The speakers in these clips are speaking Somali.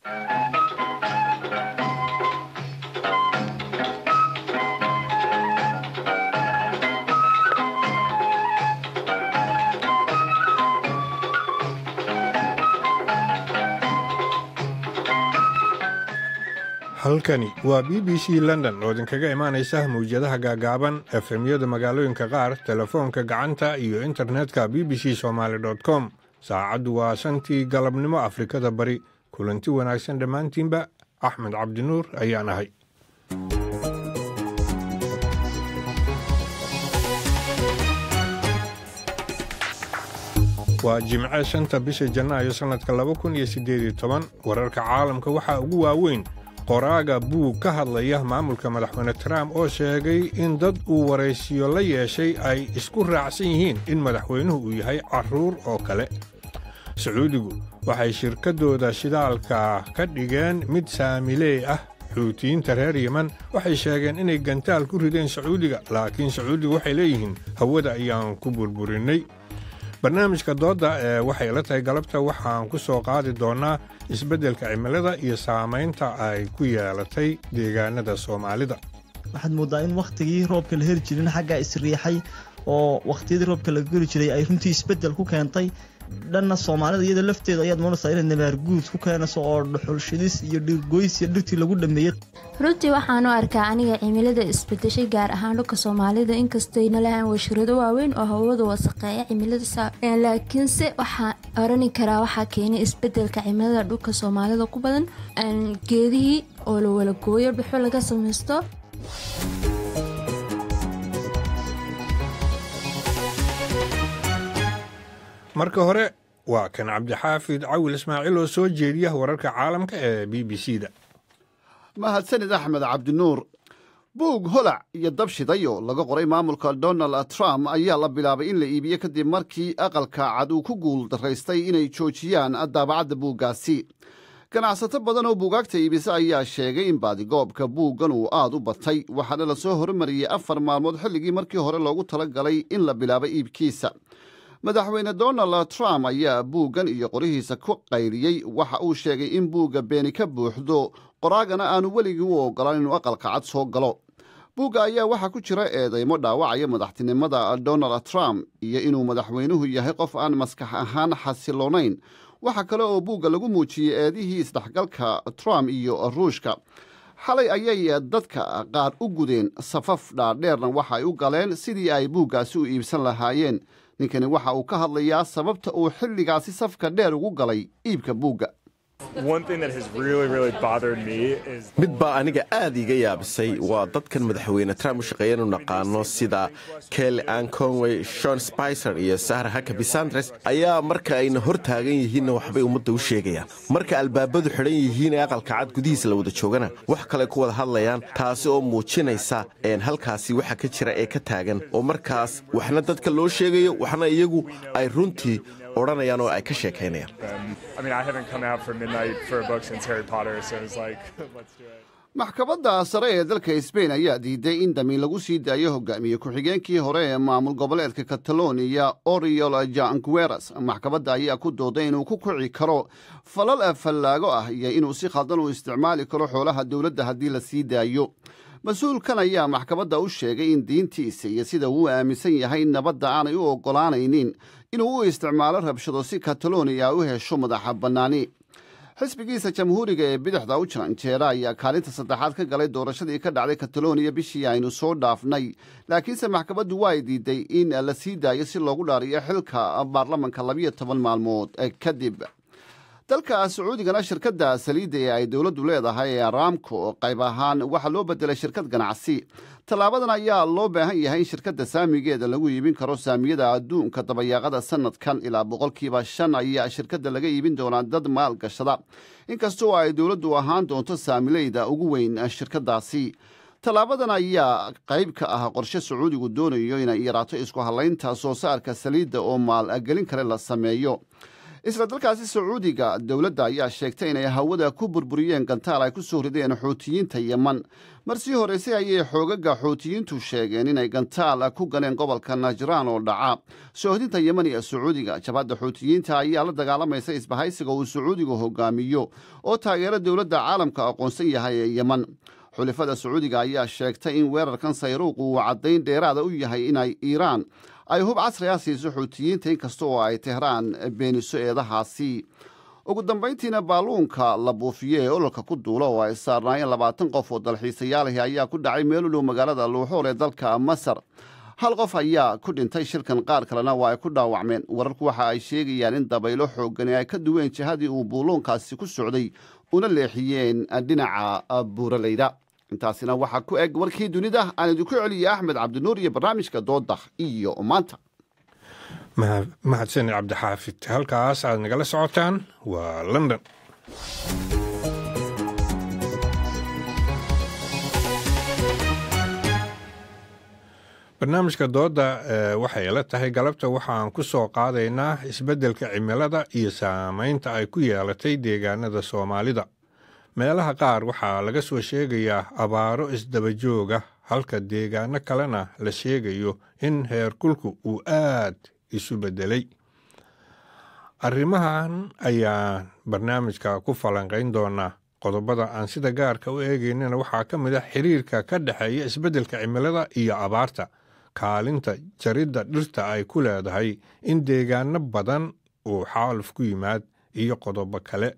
halkani waa b b c london oo idinkaga imaanaysa mawjadaha gaagaaban efemyada magaalooyinka qaar telefoonka gacanta iyo internetka b b c somaali com saacaddu waa shantii galabnimo afrikada bari kulanti wanaagsan dhammaantiinba axmed cabdinuur ayaan ahay waa jimce shanta bisha janaayo sannadka laba kun iyo siddeed iyo toban wararka caalamka waxaa ugu waaweyn qoraaga buug ka hadlaya maamulka madaxweyne trump oo sheegay in dad uu waraysiyo la yeeshay ay isku raacsan yihiin in madaxweynuhu uu yahay carruur oo kale sacuudigu waxay shirkaddooda shidaalka ka dhigeen mid saamileey ah xuutiyiinta reer yeman waxay sheegeen inay gantaal ku rideen sacuudiga laakiin sacuudigu waxay leeyihiin hawada ayaan ku burburinnay barnaamijka doodda ee waxay la tahay galabta waxaan ku soo qaadi doonnaa isbeddelka cimilada iyo saamaynta ay ku yeelatay deegaanada soomaalida waxaad mooddaa in wakhtigii roobka la heli jirin xaggaa isriixay oo wakhtiyadii roobka la geli jiray ay runtii isbeddel ku keentay dhanna soomaalida iyada lafteeda ayaad moonaysaa inay nabaarguud ku keenayso oo dhuxulshidis iyo dhirgoys iyo dhirtii lagu dhameeyey runtii waxaan u arkaa aniga cimilada isbedeshay gaar ahaan dhulka soomaalida inkastayna lahaan washirado waaweyn oo hawada wasaqeeya cimilada laakiinse waxaa orani karaa waxaa keenay isbedelka cimilada dhulka soomaalida ku badan geedihii oo la wala gooyo dhuxul laga samaysto marka hore waa kan cabdixaafid cawil ismaaciil oo soo jeediya wararka caalamka ee b b c da mahadsanid axmed cabdinuur buug holac iyo dab shiday oo laga qoray maamulka donald trump ayaa la bilaabay in la iibiyo kadib markii aqalka cad uu ku guul daraystay inay joojiyaan daabacadda buuggaasi ganacsato badan oo buugaagta iibisa ayaa sheegay in baadigoobka buuggan uu aad u batay waxaana la soo hormariyey afar maalmood xilligii markii hore loogu tala galay in la bilaabo iibkiisa madaxweyne donald trump ayaa buuggan iyo qorihiisa ku qayliyey waxa uu sheegay in buugga beeni ka buuxdo qoraagana aanu weligii u ogolaan inuu aqalka cad soo galo buugga ayaa waxaa ku jira eedaymo dhaawacaya madaxtinimada donald trump iyo inuu madaxweynuhu yahay qof aan maskax ahaan xasiloonayn waxaa kale oo buugga lagu muujiyey eedihii isdhexgalka trump iyo ruushka xalay ayay dadka qaar u gudeen safaf dhaadheerna waxa ay u galeen sidii ay buuggaasi u iibsan lahaayeen ninkani waxa uu ka hadlayaa sababta uu xilligaasi safka dheer ugu galay iibka buugga mid baa aniga aad iiga yaabisay waa dadkan madaxweyne trump u shaqeeya inu naqaano sida kelly ann conway shon spicer iyo sahra hakabi sandres ayaa marka ayna hor taagan yihiinna waxbay ummadda u sheegayaan marka albaabadu xidhan yihiin ee aqalka cad gudihiisa la wada joogana wax kale ku wada hadlayaan taasi oo muujinaysa halkaasi waxa ka jira ee ka taagan oo markaas waxna dadka loo sheegayo waxna iyagu ay runtii odhanayaan oo ay ka sheekaynayaan maxkamadda sare ee dalka sbain ayaa diiday in damiin lagu sii daayo hogaamiye ku-xigeenkii hore ee maamul goboleedka kataloniya oriol jangueras maxkamadda ayaa ku dooday inuu ku kici karo falal fallaago ah iyo inuu si khaldan u isticmaali karo xoolaha dowladda haddii la sii daayo mas-uulkan ayaa maxkamadda u sheegay in diintiisa iyo sida uu aaminsan yahay nabadda aanay u oggolaanaynin inuu u isticmaalo rabshado si kataloniya u hesho madaxa bannaani xisbigiisa jamhuuriga ee bidixda u janjeera ayaa kaalinta saddexaad ka galay doorashadii ka dhacday kataloniya bishii aynu soo dhaafnay laakiinse maxkamaddu waa ay diiday in la sii daayo si loogu dhaariyo xilka baarlamanka labiyo toban maalmood kadib dalka sacuudigana shirkadda saliidda ee ay dowladdu leedahay ee aramco qayb ahaan waxaa loo bedelay shirkad ganacsi tallaabadan ayaa loo baahan yahay in shirkadda saamigeeda lagu iibin karo saamiyada adduunka dabayaaqada sanadkan ilaa boqolkiiba shan ayaa shirkadda laga iibin doonaa dad maalgashada inkastoo ay dowladdu ahaan doonto saamileyda ugu weyn shirkaddaasi tallaabadan ayaa qayb ka ah qorshe sacuudigu doonayo inay yaraato isku hallaynta soo saarka saliidda oo maalgelin kale la sameeyo isla dalkaasi sacuudiga dowladda ayaa sheegtay inay hawada ku burburiyeen gantaal ay ku soo rideen xuutiyiinta yeman mar sii horreysay ayay xoogaga xuutiyiintu sheegeen inay gantaal ku galeen gobolka najraan oo dhaca soohdinta yeman iyo sacuudiga jabhadda xuutiyiinta ayaa la dagaalamaysa isbahaysiga uu sacuudigu hogaamiyo oo taageero dowladda caalamka aqoonsan yahay ee yeman xulifada sacuudiga ayaa sheegtay in weerarkan sayruuq uu caddayn dheeraada u yahay inay iiraan ay hub casri ah siiso xuutiyiinta inkasta oo ay tehraan beeniso eedahaasi ugu dambayntiina baaluunka la buufiye ee ololka ku duula oo ay saarnaayeen labaatan qof oo dalxiisayaalahi ayaa ku dhacay meel u dhow magaalada luuxool ee dalka masar hal qof ayaa ku dhintay shilkan qaar kalena waa ay ku dhaawacmeen wararku waxa ay sheegayaan in dabaylo xoogani ay ka duween jihadii uu buuluunkaasi ku socday una leexiyeen dhinaca buuralayda intaasina waxaa ku eg warkii dunida aan idinku celiyay axmed cabdinuur iyo barnaamijka doodah iyo maanta mahadsanid cabdixaafid halkaas aad nagala socotaan waa london barnaamijka doodda waxay la tahay galabta waxaan ku soo qaadaynaa isbeddelka cimilada iyo saamaynta ay ku yeelatay deegaanada soomaalida meelaha qaar waxaa laga soo sheegayaa abaaro isdabajooga halka deegaano kalena la sheegayo in heerkulku uu aad isu beddelay arrimahan ayaan barnaamijka ku falanqayn doonaa qodobada aan sida gaarka u eegaynana waxaa ka mid a xiriirka ka dhexeeya isbeddelka cimilada iyo abaarta kaalinta jaridda dhirta ay ku leedahay in deegaano badan uu xaaluf ku yimaad iyo qodobo kale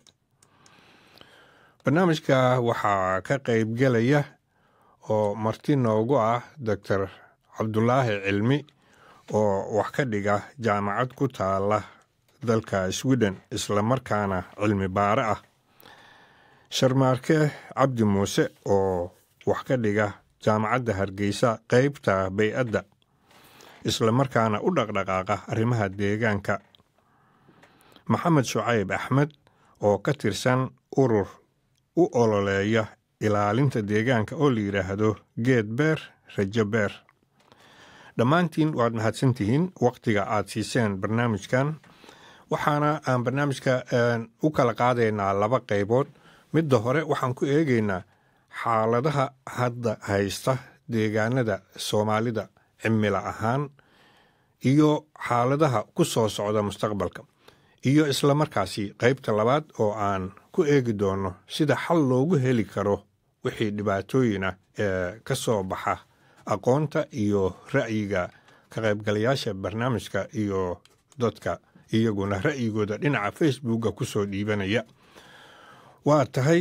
barnaamijka waxaa ka qaybgelaya oo marti noogu ah doctor cabdulaahi cilmi oo wax ka dhiga jaamacad ku taala dalka sweden islamarkaana cilmi baare ah sharmaarke cabdi muuse oo wax ka dhiga jaamacadda hargeysa qeybta bay-adda islamarkaana u dhaqdhaqaaqa arrimaha deegaanka maxamed shucayb axmed oo ka tirsan urur u ololeeya ilaalinta deegaanka oo la yidhaahdo geed beer rajo beer dhammaantiin waad mahadsantihiin wakhtiga aad siiseen barnaamijkan waxaana aan barnaamijka u kala qaadaynaa laba qaybood midda hore waxaan ku eegaynaa xaaladaha hadda haysta deegaanada soomaalida cimilo ahaan iyo xaaladaha ku soo socda mustaqbalka iyo islamarkaasi qaybta labaad oo aan ku eegi doono sida xal loogu heli karo wixii dhibaatooyina ee ka soo baxa aqoonta iyo ra'yiga ka qaybgalayaasha barnaamijka iyo dadka iyaguna ra'yigooda dhinaca facebooka ku soo dhiibanaya waa tahay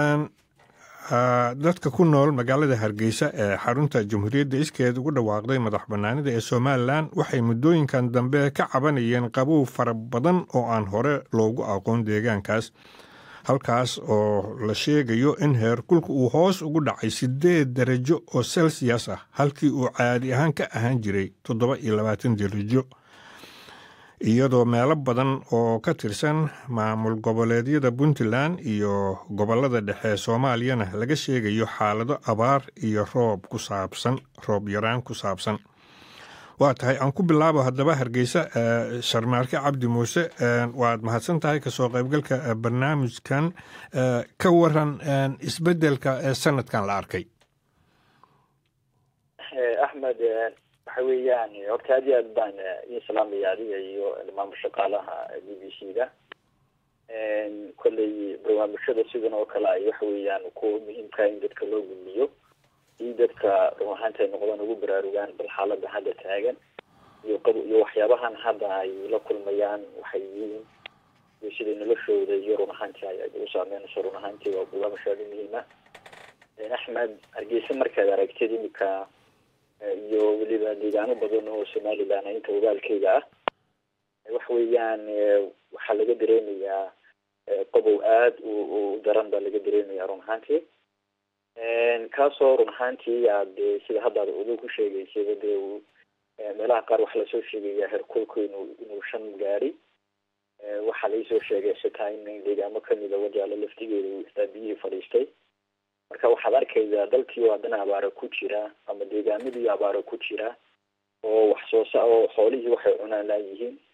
dadka ku nool magaalada hargeysa ee xarunta jamhuuriyadda iskeed ugu dhawaaqday madax bannaanida ee somalilan waxay muddooyinkan dambe ka cabanayeen qabow fara badan oo aan hore loogu aqoon deegaankaas halkaas oo la sheegayo in heerkulka uu hoos ugu dhacay siddeed darajo oo celsius ah halkii uu caadi ahaan ka ahaan jiray toddoba iyo labaatan darajo iyadoo meelo badan oo ka tirsan maamul goboleedyada puntland iyo gobolada dhexe soomaaliyana laga sheegayo xaalado abaar iyo roob ku saabsan roob yaraan ku saabsan waa tahay aan ku bilaabo haddaba hargeysa sharmaarke cabdi muuse waad mahadsan tahay kasoo qaybgalka barnaamijkan ka waran isbedelka sanadkan la arkay axmed waxa weeyaan horta aad iyo aad baan idin salaamaya adiga iyo maamul shaqaalaha b b c da kolley barnaamijyada sidan oo kale ay waxa weeyaan kuwa muhiimka in dadka loo gudmiyo in dadka run ahaanta ay noqdaan ugu baraarugaan bal xaalada hadda taagan iyo iyo waxyaabahan hadda ay la kulmayaan waxay yihiin iyo siday noloshooda iyo run ahaanti ay ugu saameynayso run ahaanti waa barnaamij aada muhiima axmed hargeysa markaad aragtid imika iyo weliba deegaano badan oo somaliland inta ogaalkeyga ah waxa weeyaan waxaa laga dareemayaa qobow aada u daran baa laga dareemaya run ahaantii kaasoo run ahaantii aad sida hadda ad ugu ku sheegaysaba dee meelaha qaar waxaa lasoo sheegaya herkulku inuu inuu shan gaari waxaa laisoo sheegay xitaa in deegaamo kamida wajaalo laftigeedu xitaa biyihii fadhiistay marka waxaad arkaysaa dalkii oo haddana abaaro ku jira ama deegaamadii abaaro ku jira oo wax soo sa oo xoolihii waxay cunaan laayihiin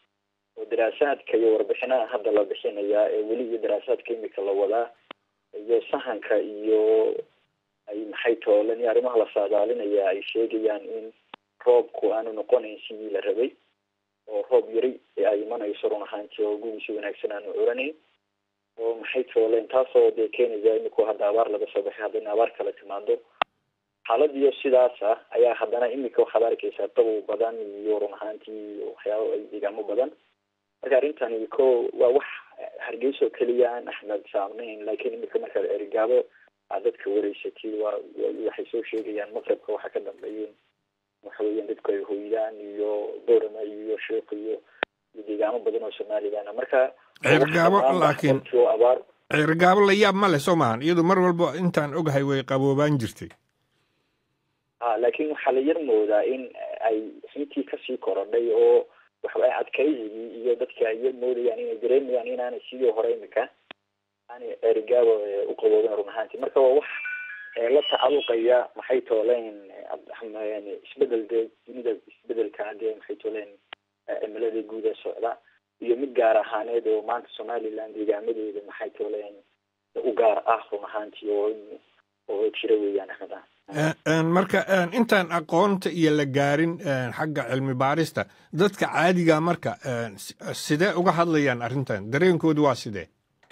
oo daraasaadka iyo warbixinaha hadda la bixinayaa ee weli iyo daraasaadka imika la wadaa iyo sahanka iyo ay maxay toolan iyo arrimaha la saadaalinaya ay sheegayaan in roobku aanu noqonayn sidii la rabay oo roob yari ay imanayso run ahaantii oo gugiisi wanaagsan aanu oranayn oo maxay tooleen taasoo dee keenaya iminku hadda abaar laga soo baxay haddana abaar kala timaado xaaladiyo sidaas ah ayaa haddana imika waxaad arkeysaa qabow badan iyo run ahaantii waxyaaba ay deegaamo badan marka arrintani ko waa wax hargeysa oo keliya aan axmed saamnayn laakiin imika markaad erigaabo aad dadka wareysatid waa waxay soo sheegayaan maqribka waxa ka dambeeyeen waxa weeyaan dadku ay hoydaan iyo boorama iyo sheekh iyo iyo deegaamo badan oo somalilan marka ceergaabo laakiin abaar ceergaabo la yaab ma leh soo maahan iyadu mar walba intaan ogahay way qaboobaan jirtay ha laakiin waxaa la yar moodaa in ay intii kasii korodhay oo waxaway adkaysigii iyo dadka ay yar moodayaan inay dareemayaan inaanay sidii hore imika aanay ceerigaabo u qaboobin run ahaantii marka waa wax la tacaluqaya maxay tooleen isbedel dee dunida isbedelka dee maxay tooleen cimilada guud ee socda iyo mid gaar ahaaneed oo maanta somaliland deegaamadeeda maxay tooleen u gaar ah run ahaantii oo oo jira weeyaan axmed ah marka intaan aqoonta iyo la gaarin xagga cilmi baarista dadka caadiga marka sidee uga hadlayaan arrintan dareenkoodu waa sidee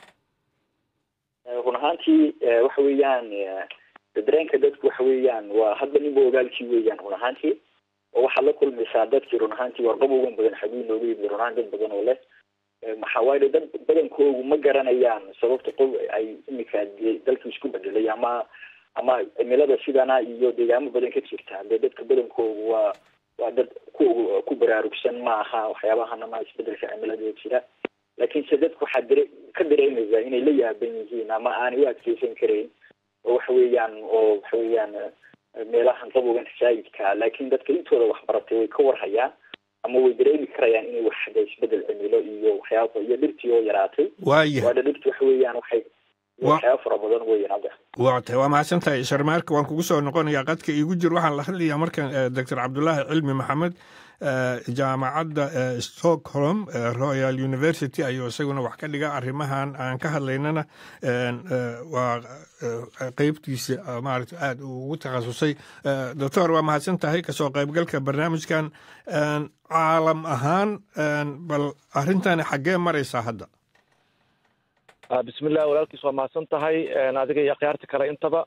run ahaantii waxa weeyaan dareenka dadku waxa weeyaan waa hadba ninba ogaalkii weeyaan run ahaantii oo waxaad la kulmaysaa dadkii run ahaantii warqabowgan badan xaguu nooga yimid run ahaan dad badan oo leh maxaa waaye dad badankoogu ma garanayaan sababta qof ay imika dalkii isku bedelay ama ama cimilada sidana iyo deegaamo badan ka jirta dee dadka badankoogu waa waa dad ku ku baraarugsan ma aha waxyaabahan ama isbedelka cimilada jira laakiinse dadku waxaa dare ka dareemaysaa inay la yaaban yihiin ama aanay u adkeysan karayn oo waxa weeyaan oo waxa weeyaan meelahan qabowgan saayidka laakiin dadka intooda waxbaratay way ka warhayaan ama way dareemi karayaan inay wax de isbedel cimilo iyo waxyaaba iyo dhirtii oo yaraatay waayahay waana dhirti waxa weeyaan waxay waxyaaba fara badan weeyaan hadda waa tahay waa mahadsan tahay sharmaarka waan kugu soo noqonayaa qadka iigu jir waxaan la hadlayaa markan doctor cabdulaahi cilmi maxamed jaamacadda stockholm royal university ayuu isaguna wax ka dhiga arrimahan aan ka hadlaynana waa qeybtiisa maarata aada ugu takhasusay doctor waa mahadsan tahay kasoo qaybgalka barnaamijkan caalam ahaan bal arrintani xaggee maraysaa hadda bismillah walaalkiis waa mahadsan tahay adiga iyo akhyaarta kale intaba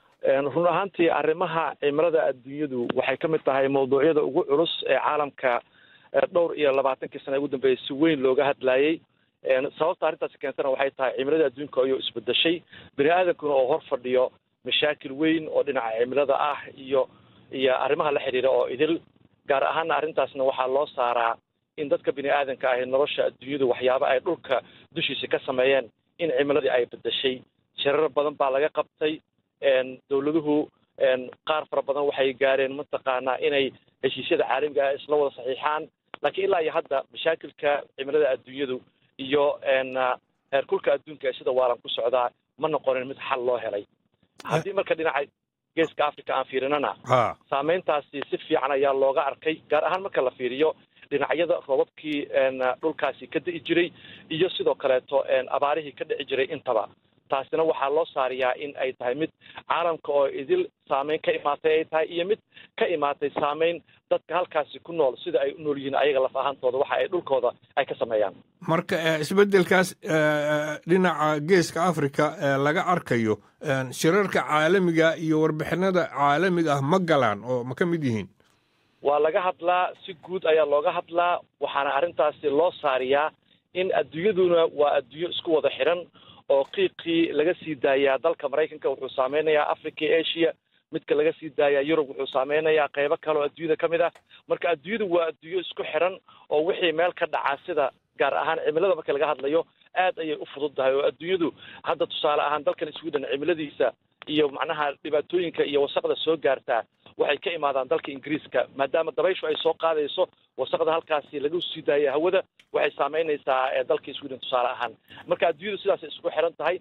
run ahaantii arrimaha cimilada adduunyadu waxay ka mid tahay mawduucyada ugu culus ee caalamka dhowr iyo labaatankii sana ugu dambeeyay si weyn looga hadlayey sababta arrintaasi keentana waxay tahay cimilada adduunka ayuu isbedeshay bini aadamkuna oo hor fadhiyo mashaakil weyn oo dhinaca cimilada ah iyo iyo arrimaha la xidhiira oo idil gaar ahaana arrintaasna waxaa loo saaraa in dadka bini aadanka ahi nolosha adduunyadu waxyaaba ay dhulka dushiisa ka sameeyeen in cimiladii ay bedeshay shirar badan baa laga qabtay dowladuhu qaar fara badan waxay gaareen mataqaanaa inay heshiisyada caalamiga ah isla wada saxiixaan laakiin ilaa iyo hadda mashaakilka cimilada adduunyadu iyo heerkulka adduunka ee sida waalan ku socdaa ma noqonin mid xal loo helay haddii marka dhinaca geeska africa aan fiirinana saameyntaasi si fiican ayaa looga arkay gaar ahaan marka la fiiriyo dhinacyada roobabkii dhulkaasi ka di'i jiray iyo sidoo kaleeto abaarihii ka dhici jiray intaba taasina waxaa loo saariyaa in ay tahay mid caalamka oo idil saameyn ka imaatay ay tahay iyo mid ka imaatay saameyn dadka halkaasi ku nool sida ay u nool yihiin ayaga laf ahaantooda waxa ay dhulkooda ay ka sameeyaan marka isbeddelkaas dhinaca geeska africa laga arkayo shirarka caalamiga iyo warbixinada caalamiga ah ma galaan oo ma ka mid yihiin waa laga hadlaa si guud ayaa looga hadlaa waxaana arrintaasi loo saariyaa in adduunyaduna waa adduunyo isku wada xiran oo qiiqii laga sii daayaa dalka maraykanka wuxuu saameynayaa africa iyo asia midka laga sii daayaa yurub wuxuu saameynayaa qeybo kale oo adduunyada ka mid ah marka adduunyadu waa adduunyo isku xiran oo wixii meel ka dhacaa sida gaar ahaan cimilada marka laga hadlayo aad ayay u fudud tahay oo adduunyadu hadda tusaale ahaan dalkan sweden cimiladiisa iyo macnaha dhibaatooyinka iyo wasaqda soo gaartaa waxay ka imaadaan dalka ingiriiska maadaama dabayshu ay soo qaadayso wasaqda halkaasi lagu sii daaya hawada waxay saameynaysaa dalka sweden tusaale ahaan marka adduunyadu sidaasay isku xiran tahay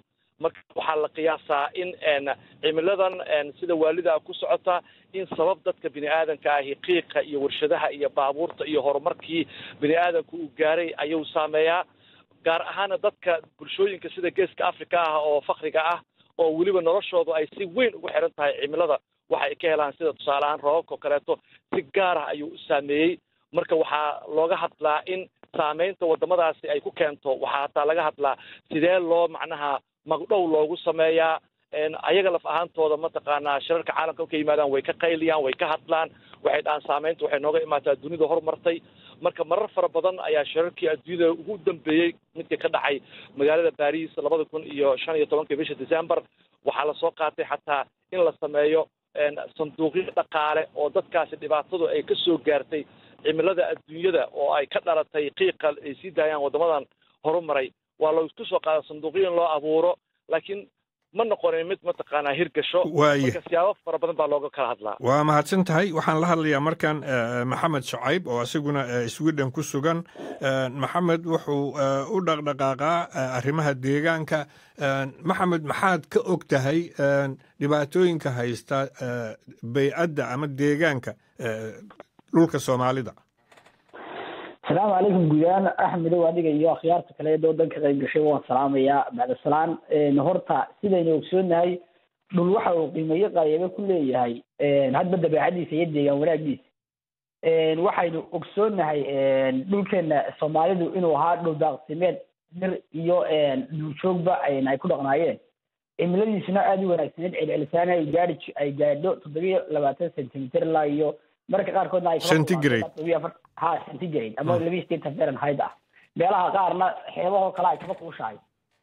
marka waxaa la qiyaasaa in cimiladan sida waalida ku socota in sabab dadka bini aadanka ahi qiiqa iyo warshadaha iyo baabuurta iyo horumarkii bini aadanku uu gaaray ayuu saameeyaa gaar ahaana dadka bulshooyinka sida geeska africa ah oo fakriga ah oo weliba noloshoodu ay si weyn ugu xiran tahay cimilada waxa ay ka helaan sida tusaale ahaan roobabka oo kaleeto si gaar ah ayuu u saameeyey marka waxaa looga hadlaa in saameynta waddamadaasi ay ku keento waxaa hataa laga hadlaa sidee loo macnaha magdhow loogu sameeyaa ayaga laf ahaantooda mataqaanaa shirarka caalamka markay yimaadaan way ka qayliyaan way ka hadlaan waxay dhahaan saameynta waxay nooga imaataa dunida horumartay marka marar fara badan ayaa shirarkii adduunyada ugu dambeeyey midkii ka dhacay magaalada baris labada kun iyo shan iyo tobankii bisha december waxaa lasoo qaatay xataa in la sameeyo sanduuqyo dhaqaale oo dadkaasi dhibaatadu ay ka soo gaartay cimilada adduunyada oo ay ka dhalatay qiiqa ay sii daayaan waddamadan horumaray waa laisku soo qaada sanduuqyo in loo abuuro laakiin ma noqonin mid mataqaanaa hirgasho marka siyaabo fara badan baa looga kala hadlaa waa mahadsan tahay waxaan la hadlayaa markan maxamed shacayb oo isaguna sweden ku sugan maxamed wuxuu u dhaqdhaqaaqaa arrimaha deegaanka maxamed maxaad ka og tahay dhibaatooyinka haysta baycadda ama deegaanka dhulka soomaalida asalaamu calaykum guudaan axmedow adiga iyo akhyaarta kale ee waddanka qayb gashay waan salaamayaa bacdasalaan horta sidaynu ogsoonahay dhul waxa uu qiimeeyo qaayaba ku leeyahay hadba dabeecadiisa iyo deegaan wanaagiisa waxaynu ogsoonahay dhulkeena soomaalidu inuu ahaa dhul daaqsimeed dir iyo duurjoogba ay ku dhaqnaayeen cimiladiisuna aada u wanaagsaneed celcelisaan ay gaari ay gaadho toddobiyo labaatan centimeter ilaa iyo mararka qaarkoodna ay ha centigrade ama laba sideetan fahrenheit ah meelaha qaarna xeebahoo kale ay kaba kuushahay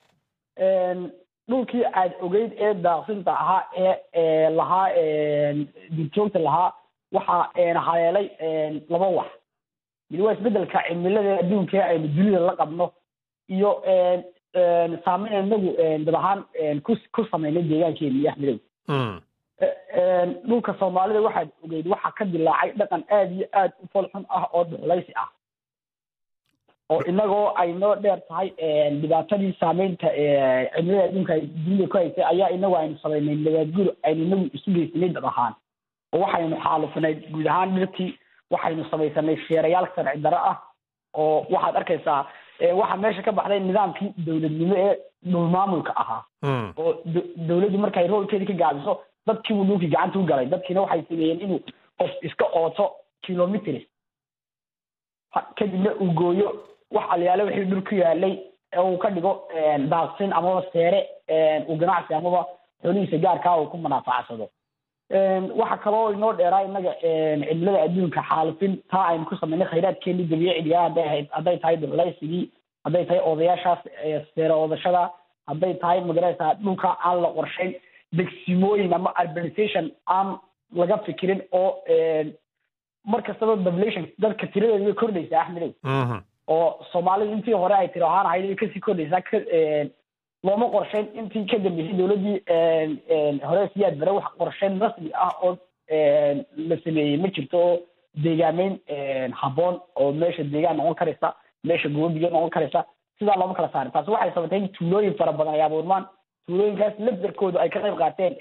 dhulkii aad ogeyd ee daaqsinta ahaa ee lahaa duurjoogta lahaa waxaa haleelay laba wax mid waa isbedelka cimilada adduunka aynu dunida la qabno iyo saameyn inagu dad ahaan ku ku sameynay deegaankeena iyo axmedow dhulka soomaalida waxaad ogeyd waxaa ka dilaacay dhaqan aada iyo aada u folxun ah oo dhuxlaysi ah oo inagoo ay noo dheer tahay dhibaatadii saameynta cimilada adduunka ay dunida ku haysay ayaa inagu aynu samaynay nabaadguur aynu inagu isu geysanay dad ahaan oo waxaynu xaalufinay guud ahaan dhirtii waxaynu samaysanay sheerayaal sharci darro ah oo waxaad arkaysaa waxaa meesha ka baxday nidaamkii dowladnimo ee dhulmaamulka ahaa oo dowladdu markay roolkeedii ka gaabiso dadkii buu dhulkii gacanta u galay dadkiina waxay sameeyeen inuu qof iska ooto kilometers kadibna uu gooyo wax alyaale wixii dhul ku yaalay ee uu ka dhigo daaqsin amaba seere uu ganacsi amaba xoolihiisa gaarkaa uu ku manaafacsado waxa kaloo inoo dheeraa innaga cimilada adduunka xaalufin taa aynu ku samaynay khayraadkeenii dabiiciga hadday ahayd hadday tahay dhuxlaysigii hadday tahay odayaashaas seere oodashada hadday tahay magaraysaa dhulka aan la qorshayn degsimooyin ama urbanization aan laga fikirin oo mar kastaba population dadka tiradeedu way kordhaysaa axmedow oo soomaalidu intii hore ay tiro ahaan ahayd way kasii kordhaysaa looma qorshayn intii ka dambeysay dowladdii hore siyaad bare wax qorshayn rasmi ah oo la sameeyey ma jirto oo deegaameyn habboon oo meesha deegaan noqon karaysa meesha gobobiyo noqon karaysa sidaa looma kala saarin taasi waxay sabatay in tuulooyin fara badan ay abuurmaan tuulooyinkaas lafdarkoodu ay ka qayb qaateen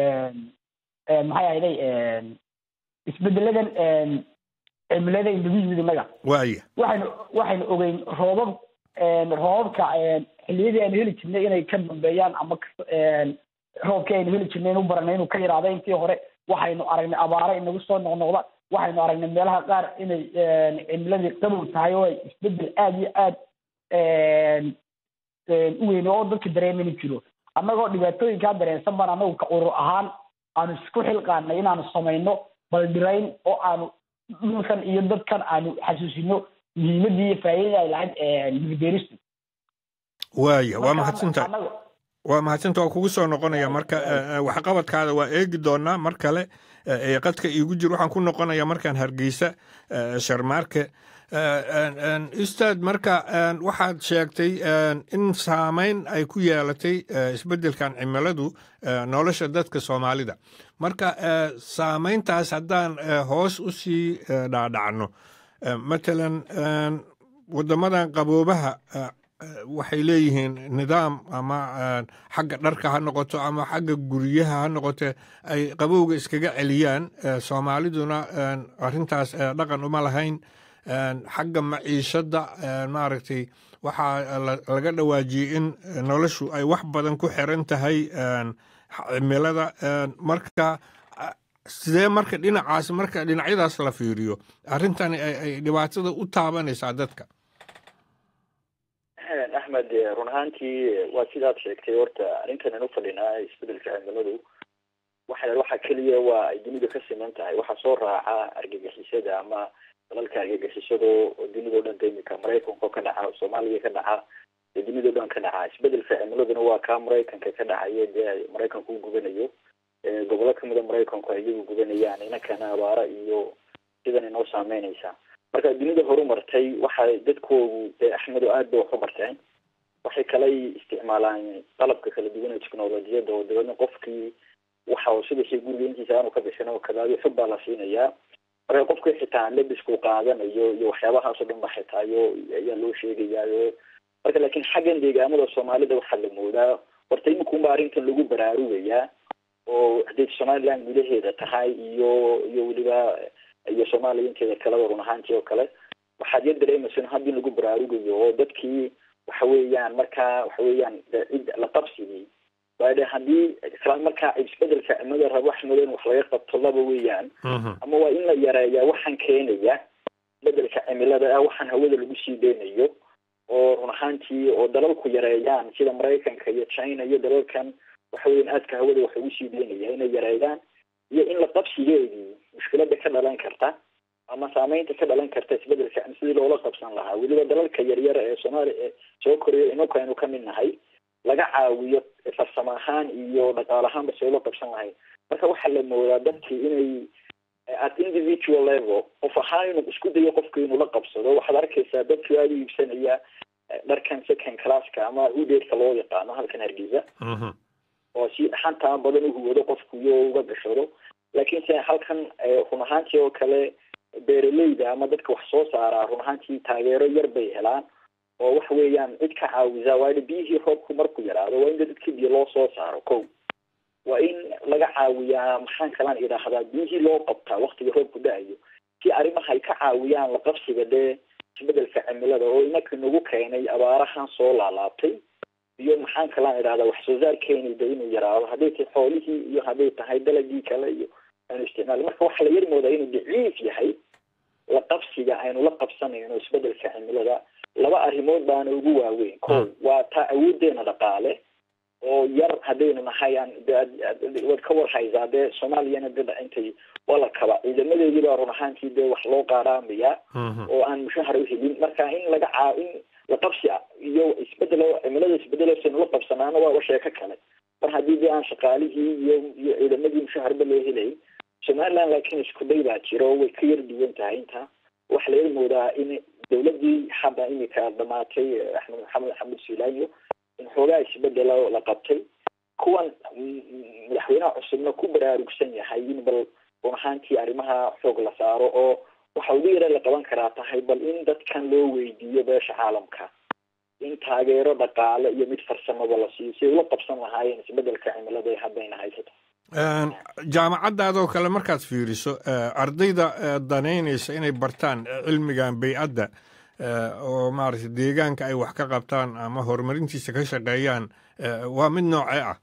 maxay ahayday isbedeladan cimilada inagu yimid innaga waaya waxaynu waxaynu ogeyn roobab roobabka xilliyadii aynu heli jirnay inay ka dambeeyaan ama roobkii aynu heli jirnay inu baranay inuu ka yaraado intii hore waxaynu aragnay abaare inagu soo noqnoqda waxaynu aragnay meelaha qaar inay cimiladii qabow tahay oo ay isbedel aada iyo aad u weyn oo dadka dareemani jiro annagoo dhibaatooyinkaa dareensan baan anagu ka urur ahaan aanu isku xilqaanay inaanu samayno baldhirayn oo aanu dhulkan iyo dadkan aanu xasuusino muhiimadii iyo faa'iidada ay lahayd dhulbeeristu waaya waa mahadsantahay waa mahadsantaha waa kugu soo noqonaya marka waxqabadkaada waa eegi doonaa mar kale ee qadka iigu jir waxaan ku noqonayaa markaan hargeysa sharmaarke ustaad marka waxaad sheegtay in saameyn ay ku yeelatay isbeddelkan cimiladu nolosha dadka soomaalida marka saameyntaas haddaan hoos u sii dhaadhacno matalan waddamadan qaboobaha waxay leeyihiin nidaam ama xagga dharka ha noqoto ama xagga guryaha ha noqote ay qabowga iskaga celiyaan soomaaliduna arrintaas dhaqan uma lahayn xagga maciishadda maaragtay waxaa laga dhawaajiyey in noloshu ay wax badan ku xiran tahay cimilada marka sidee marka dhinacaas marka dhinacyadaas la fiiriyo arrintani ay dhibaatada u taabanaysaa dadka axmed run ahaantii waa sidaad sheegtay horta arrintan anu fadhinaa isbedelka cimiladu waxa waxa keliya waa ay dunidu ka siman tahay waxaa soo raaca argagixisada ama dalalka argagixisado oo dunidao dhan ka imika maraykanka ka dhaca soomaaliya ka dhaca ee dunidao dhan ka dhaca isbedelka cimiladuna waa kaa maraykanka ka dhacaya dee maraykanka u gubanayo gobollo kamida maraykanku ay iyagu gubanayaan inankana abaara iyo sidan inoo saameynaysa marka dunida horumartay waxay dadkoodu dee axmedo aad bay wax u barteen waxay kalay isticmaalaan qalabka kala duwan ee technolojiyadda oo dabeedna qofkii waxa sidashay guriga intiisa aanu ka bixin oo kadaadi xog baa la siinayaa marka qofkii xitaa lebisku qaadanayo iyo waxyaabahaasoo dhan ba xitaayo ayaa loo sheegayaayo marka laakiin xaggan deegaamada soomaalida waxaa la moodaa horta iminkuunba arrintan lagu baraarugayaa oo hadday somaliland gudaheeda tahay iyo iyo weliba iyo soomaaliya inteeda kaleba run ahaantii oo kale waxaad yar dareemaysa in hadda in lagu baraarugayo oo dadkii waxa weeyaan markaa waxa weeyaan cid la qabsigii waayo de haddii markaa isbedelka cimilada rabo axmedo in wax laga qabto laba weeyaan ama waa in la yareeyaa waxaan keenaya isbedelka cimilada ah waxaan hawada lagu sii deynayo oo run ahaantii oo dalalku yareeyaan sida maraykanka iyo china iyo dalalkan waxa weyan aadka hawada wax ugu sii deynaya inay yareeyaan iyo in la qabsigeedii mushkilada ka dhalan karta ama saameynta ka dhalan karta isbedelka sidii loola qabsan lahaa weliba dalalka yaryar ee soomaaliya ee soo koraya inanku aynu kamid nahay laga caawiyo farsamo ahaan iyo dhaqaal ahaanba see loo qabsan lahay marka waxaa la moodaa dadkii inay at individual level qof ahaan inuu isku dayo qofka inuu la qabsado waxaad arkaysaa dadkii aada u iibsanaya dharkan second classka ama udeedka loo yaqaano halkan hargeysa oo si dhaxantaa badan uhuwado qofku iyo uga gashado laakiin se halkan run ahaantii oo kale beeraleyda ama dadka wax soo saaraa run ahaantii taageero yar bay helaan oo waxa weeyaan cid ka caawisa waayo biyihii roobku markuu yaraado waa in dadka biyo loo soo saaro ko waa in laga caawiyaa maxaan kalaan idhaahdaa biyihii loo qabtaa waktiga roobku da-ayo si arrimaha ay ka caawiyaan la qabsiga dee isbedelka cimilada oo inaka nagu keenay abaarahan soo laalaabtay iyo maxaan kalaan idhahdaa wax soo saarkeeni de inuu yaraado hadday tahay xoolihii iyo hadday tahay dalagii kale iyo aynu isticmaali marka waxaa la yar moodaa inuu daciif yahay la qabsiga aynu la qabsanayno isbedelka cimilada laba arrimood baana ugu waaweyn ko waa taa awoodeena dhaqaale oo yar haddaynu nahay aan waad ka warhaysaa dee soomaaliyana de intay waa la kaba ciidamadeedii baa run ahaantii dee wax loo qaaraamaya oo aan mushahar uhelin marka in laga caa in la qabsi iyo isbedelo cimilada isbedelosaynu la qabsanaana waaba sheeko kale mar haddii dee aan shaqaalihii iyo iyo ciidamadii mushaharba loo helay somaliland laakiin isku day baa jiro way ka yar duwan tahay inta waxa la yar moodaa in dawladii hadda imika dhamaatay axmed maxamed axmed suulaanyo in xoogaa isbedelo la qabtay kuwan madaxweynaha cusubna ku baraarugsan yahay in bal run ahaantii arrimaha xoog la saaro oo waxa ugu yara la qaban karaa tahay bal in dadkan loo weydiiyo beesha caalamka in taageero dhaqaale iyo mid farsamaba la siiyo si ay ula qabsan lahaayeen isbedelka cimilada ee haddayna haysato jaamacaddaadoo kale markaad fiiriso ardayda danaynaysa inay bartaan cilmigan baycadda oo maaragtay deegaanka ay wax ka qabtaan ama horumarintiisa ka shaqeeyaan waa mid noocee ah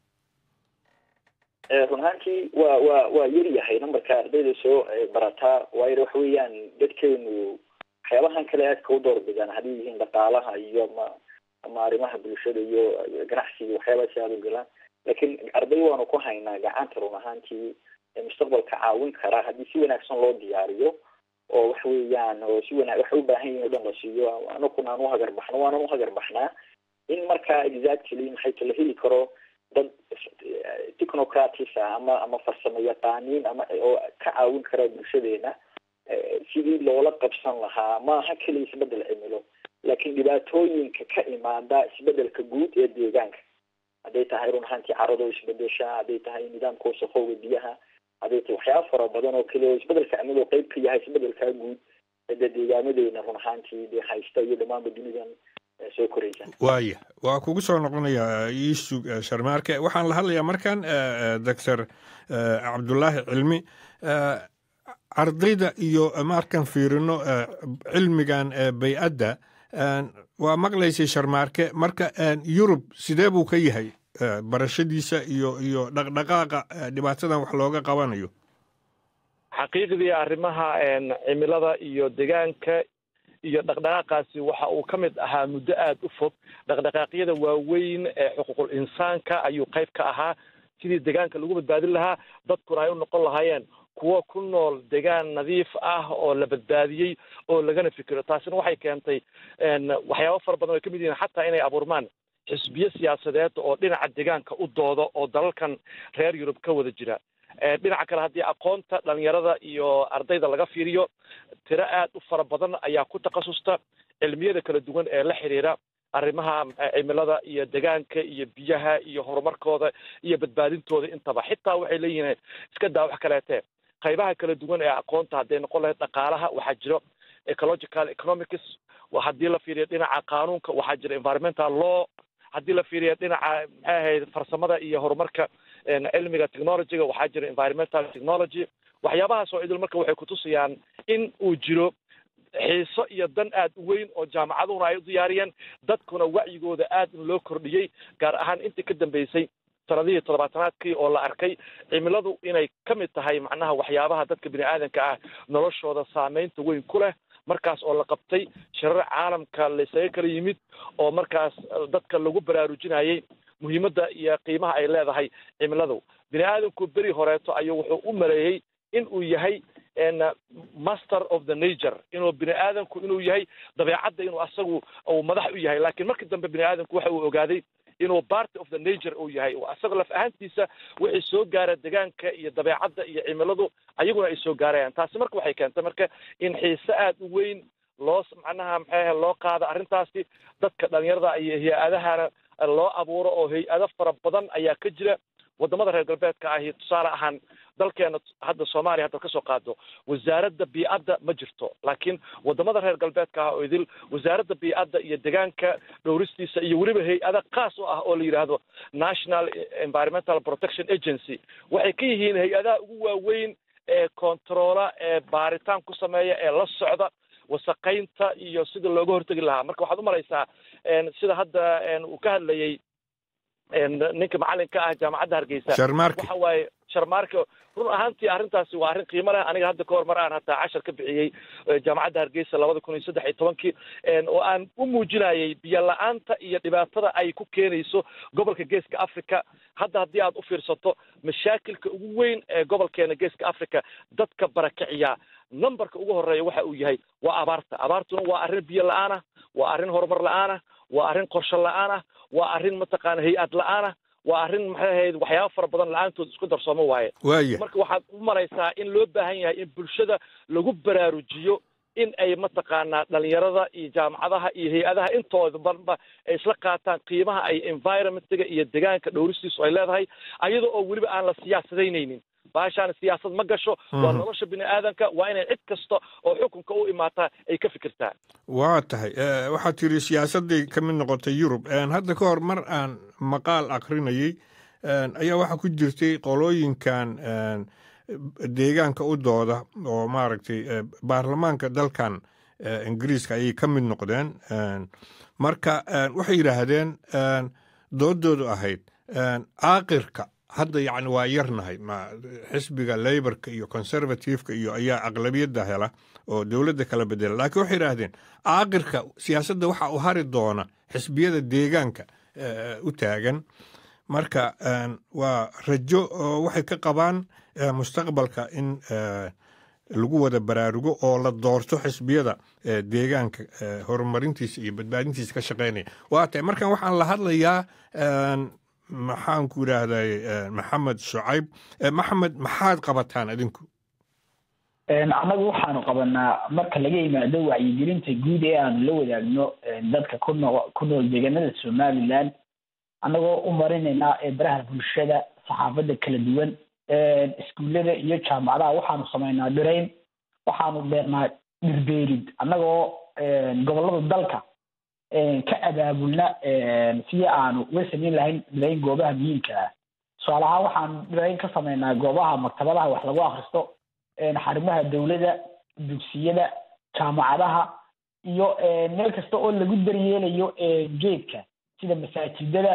run ahaantii waa waa waa yar yahay numberka ardayda soo barataa waayo waxa weeyaan dadkeenu waxyaabahan kale aadka u doorbidaan hadday yihiin dhaqaalaha iyo ama ama arrimaha bulshada iyo ganacsiga waxyaabaasi aada u galaan laakiin arday waanu ku haynaa gacanta run ahaantii mustaqbalka caawin kara haddii si wanaagsan loo diyaariyo oo waxa weeyaan oo si wana waxay u baahan yihin o dhan la siiyo anakuna aan uhagar baxno waanan uhagar baxnaa in markaa exactly maxay la heli karo dad technocratis ah ama ama farsamo yaqaaniin ama oo ka caawin kara bulshadeena sidii loola qabsan lahaa maaha keliya isbedel cimilo laakiin dhibaatooyinka ka imaada isbedelka guud ee deegaanka hadday tahay run ahaantii carado isbedesha hadday tahay nidaamka wasaqooga biyaha hadday tahay waxyaaba fara badan oo kale oo isbedelka cimilo qeyb ka yahay isbedelkaa guud de deegaamadeena run ahaantii de haysta iyo dhamaanba dunidan soo koraysa waaya waa kugu soo noqonaya iisug sharmaarke waxaan la hadlayaa markan doctor cabdulaahi cilmi ardayda iyo markan fiirino cilmigan bay-adda waa maqlaysay sharmaarke marka yurub sidee buu ka yahay barashadiisa iyo iyo dhaqdhaqaaqa dhibaatadan wax looga qabanayo xaqiiqdii arrimaha cimilada iyo deegaanka iyo dhaqdhaqaaqaasi waxa uu ka mid ahaa muddo aada u fog dhaqdhaqaaqyada waaweyn ee xuquuqul insaanka ayuu qayb ka ahaa sidii deegaanka lagu badbaadin lahaa dadkuna ay u noqon lahaayeen kuwo ku nool deegaan nadiif ah oo la badbaadiyey oo lagana fikiro taasina waxay keentay waxyaabo fara badan ay ka mid yihiin xataa inay abuurmaan xisbiyo siyaasadeed oo dhinaca deegaanka u doodo oo dalalkan reer yurub ka wada jira dhinaca kale haddii aqoonta dhalinyarada iyo ardayda laga fiiriyo tiro aad u fara badan ayaa ku takhasusta cilmiyada kala duwan ee la xiriira arrimaha cimilada iyo deegaanka iyo biyaha iyo horumarkooda iyo badbaadintooda intaba xitaa waxay leeyihiin iska daa wax kaleete qaybaha kala duwan ee aqoonta hadday noqon lahayd dhaqaalaha waxaa jiro ecological economics haddii la fiiriyo dhinaca qaanuunka waxaa jira environmental law haddii la fiiriyo dhinaca maxay ahayd farsamada iyo horumarka cilmiga technologyga waxaa jira environmental technology waxyaabahaas oo idil marka waxay kutusayaan in uu jiro xiiso iyo dan aad u weyn oo jaamacaduhuna ay u diyaariyeen dadkuna wacyigooda aad in loo kordhiyey gaar ahaan intii ka dambeysay sanadihii toddobaatanaadkii oo la arkay cimiladu inay ka mid tahay macnaha waxyaabaha dadka bini aadanka ah noloshooda saameynta weyn ku leh markaas oo la qabtay shirar caalamka laysaga kala yimid oo markaas dadka lagu baraarujinayay muhiimadda iyo qiimaha ay leedahay cimiladu bini aadamku beri horeeto ayuu wuxuu u maleeyey in uu yahay master of the nature inuu bini aadamku inuu yahay dabeecadda inuu asagu uu madax u yahay laakiin markii dambe bini aadamku waxa uu ogaaday inuu party of the nature uu yahay asagoo laf ahaantiisa wixii soo gaara deegaanka iyo dabeecadda iyo cimiladu ayaguna ay soo gaarayaan taasi marka waxay keentay marka in xiise aad u weyn loo macnaha maxay loo qaado arrintaasi dadka dhalinyarada iyo hay-adahana loo abuuro oo hay-ado fara badan ayaa ka jira wadamada reer galbeedka ahi tusaale ahaan dalkeena hadda soomaaliya haddaad kasoo qaado wasaaradda bii'adda ma jirto laakiin wadamada reer galbeedka ah oo idil wasaaradda bii'adda iyo deegaanka dhowristiisa iyo weliba hay-ada khaas u ah oo la yidhaahdo national environmental protection agency waxay ka yihiin hay-adaha ugu waaweyn ee kontaroola ee baaritaan ku sameeya ee la socda wasaqaynta iyo sida looga hortegi lahaa marka waxaad umalaysaa sida hadda uu ka hadlayey ninka macalinka ah jaamacadda hargeysa sharmaarke waxa waaye sharmaarke run ahaantii arrintaasi waa arrin qiimo leh aniga hadda kahor mar aan hataa cashar ka bixiyey jaamacadda hargeysa labada kun iyo saddex iyo tobankii oo aan u muujinayay biyo la-aanta iyo dhibaatada ay ku keenayso gobolka geeska africa hadda haddii aad u fiirsato mashaakilka ugu weyn ee gobolkeena geeska africa dadka barakiciya numberka ugu horeeya waxa uu yahay waa abaarta abaartuna waa arrin biyo la-aan ah waa arrin horumar la-aan ah waa arrin qorshe la-aan ah waa arrin mataqaana hay-ad la-aan ah waa arrin maxay ahayd waxyaaba fara badan la-aantood isku darsoomo waaye waaya marka waxaad u malaysaa in loo baahan yahay in bulshada lagu baraarujiyo in ay mataqaanaa dhalinyarada iyo jaamacadaha iyo hay-adaha intooda banba ay isla qaataan qiimaha ay environmentiga iyo deegaanka dhowristiisu ay leedahay ayada oo weliba aan la siyaasadaynaynin baashaan siyaasad ma gasho waa nolosha bini aadanka waa inay cid kasta oo xukunka u imaataa ay ka fikirtaa waa tahay waxaad tiri siyaasadday ka mid noqotay yurub hadda ka hor mar aan maqaal akrinayey ayaa waxaa ku jirtay qolooyinkan deegaanka u dooda oo maaragtay baarlamaanka dalkan ingiriiska ayay ka mid noqdeen marka waxay yidhaahdeen doodoodu ahayd caaqirka hadda yacni waa yarnahay ma xisbiga leyborka iyo conservativeka iyo ayaa aqlabiyadda hela oo dowladda kala bedela laakiin waxay yidhaahdeen caaqirka siyaasadda waxa u hari doona xisbiyada deegaanka u taagan marka waa rajo oo waxay ka qabaan mustaqbalka in lagu wada baraarugo oo la doorto xisbiyada deegaanka horumarintiisa iyo badbaadintiisa ka shaqeynaya waa tahay markan waxaan la hadlayaa maxaan ku idhaahday maxamed shucayb maxamed maxaad qabataan adinku annagu waxaanu qabanaa marka laga yimaado wacyigelinta guud ee aanu la wadaagno dadka kunoo ku nool deegaanada somaliland annagoo u marinaynaa baraha bulshada saxaafadda kala duwan iskuullada iyo jaamacadaha waxaanu samaynaa dhirayn waxaanu beernaa dhirbeerid annagoo gobollada dalka ka abaabulna sidii aanu uga samayn lahayn dhilayn goobaha muhiimka ah tusaale ahaan waxaan dhilayn ka sameynaa goobaha maktabadaha wax lagu akristo xarumaha dowladda dugsiyada jaamacadaha iyo meel kasta oo lagu daryeelayo geedka sida masaajidada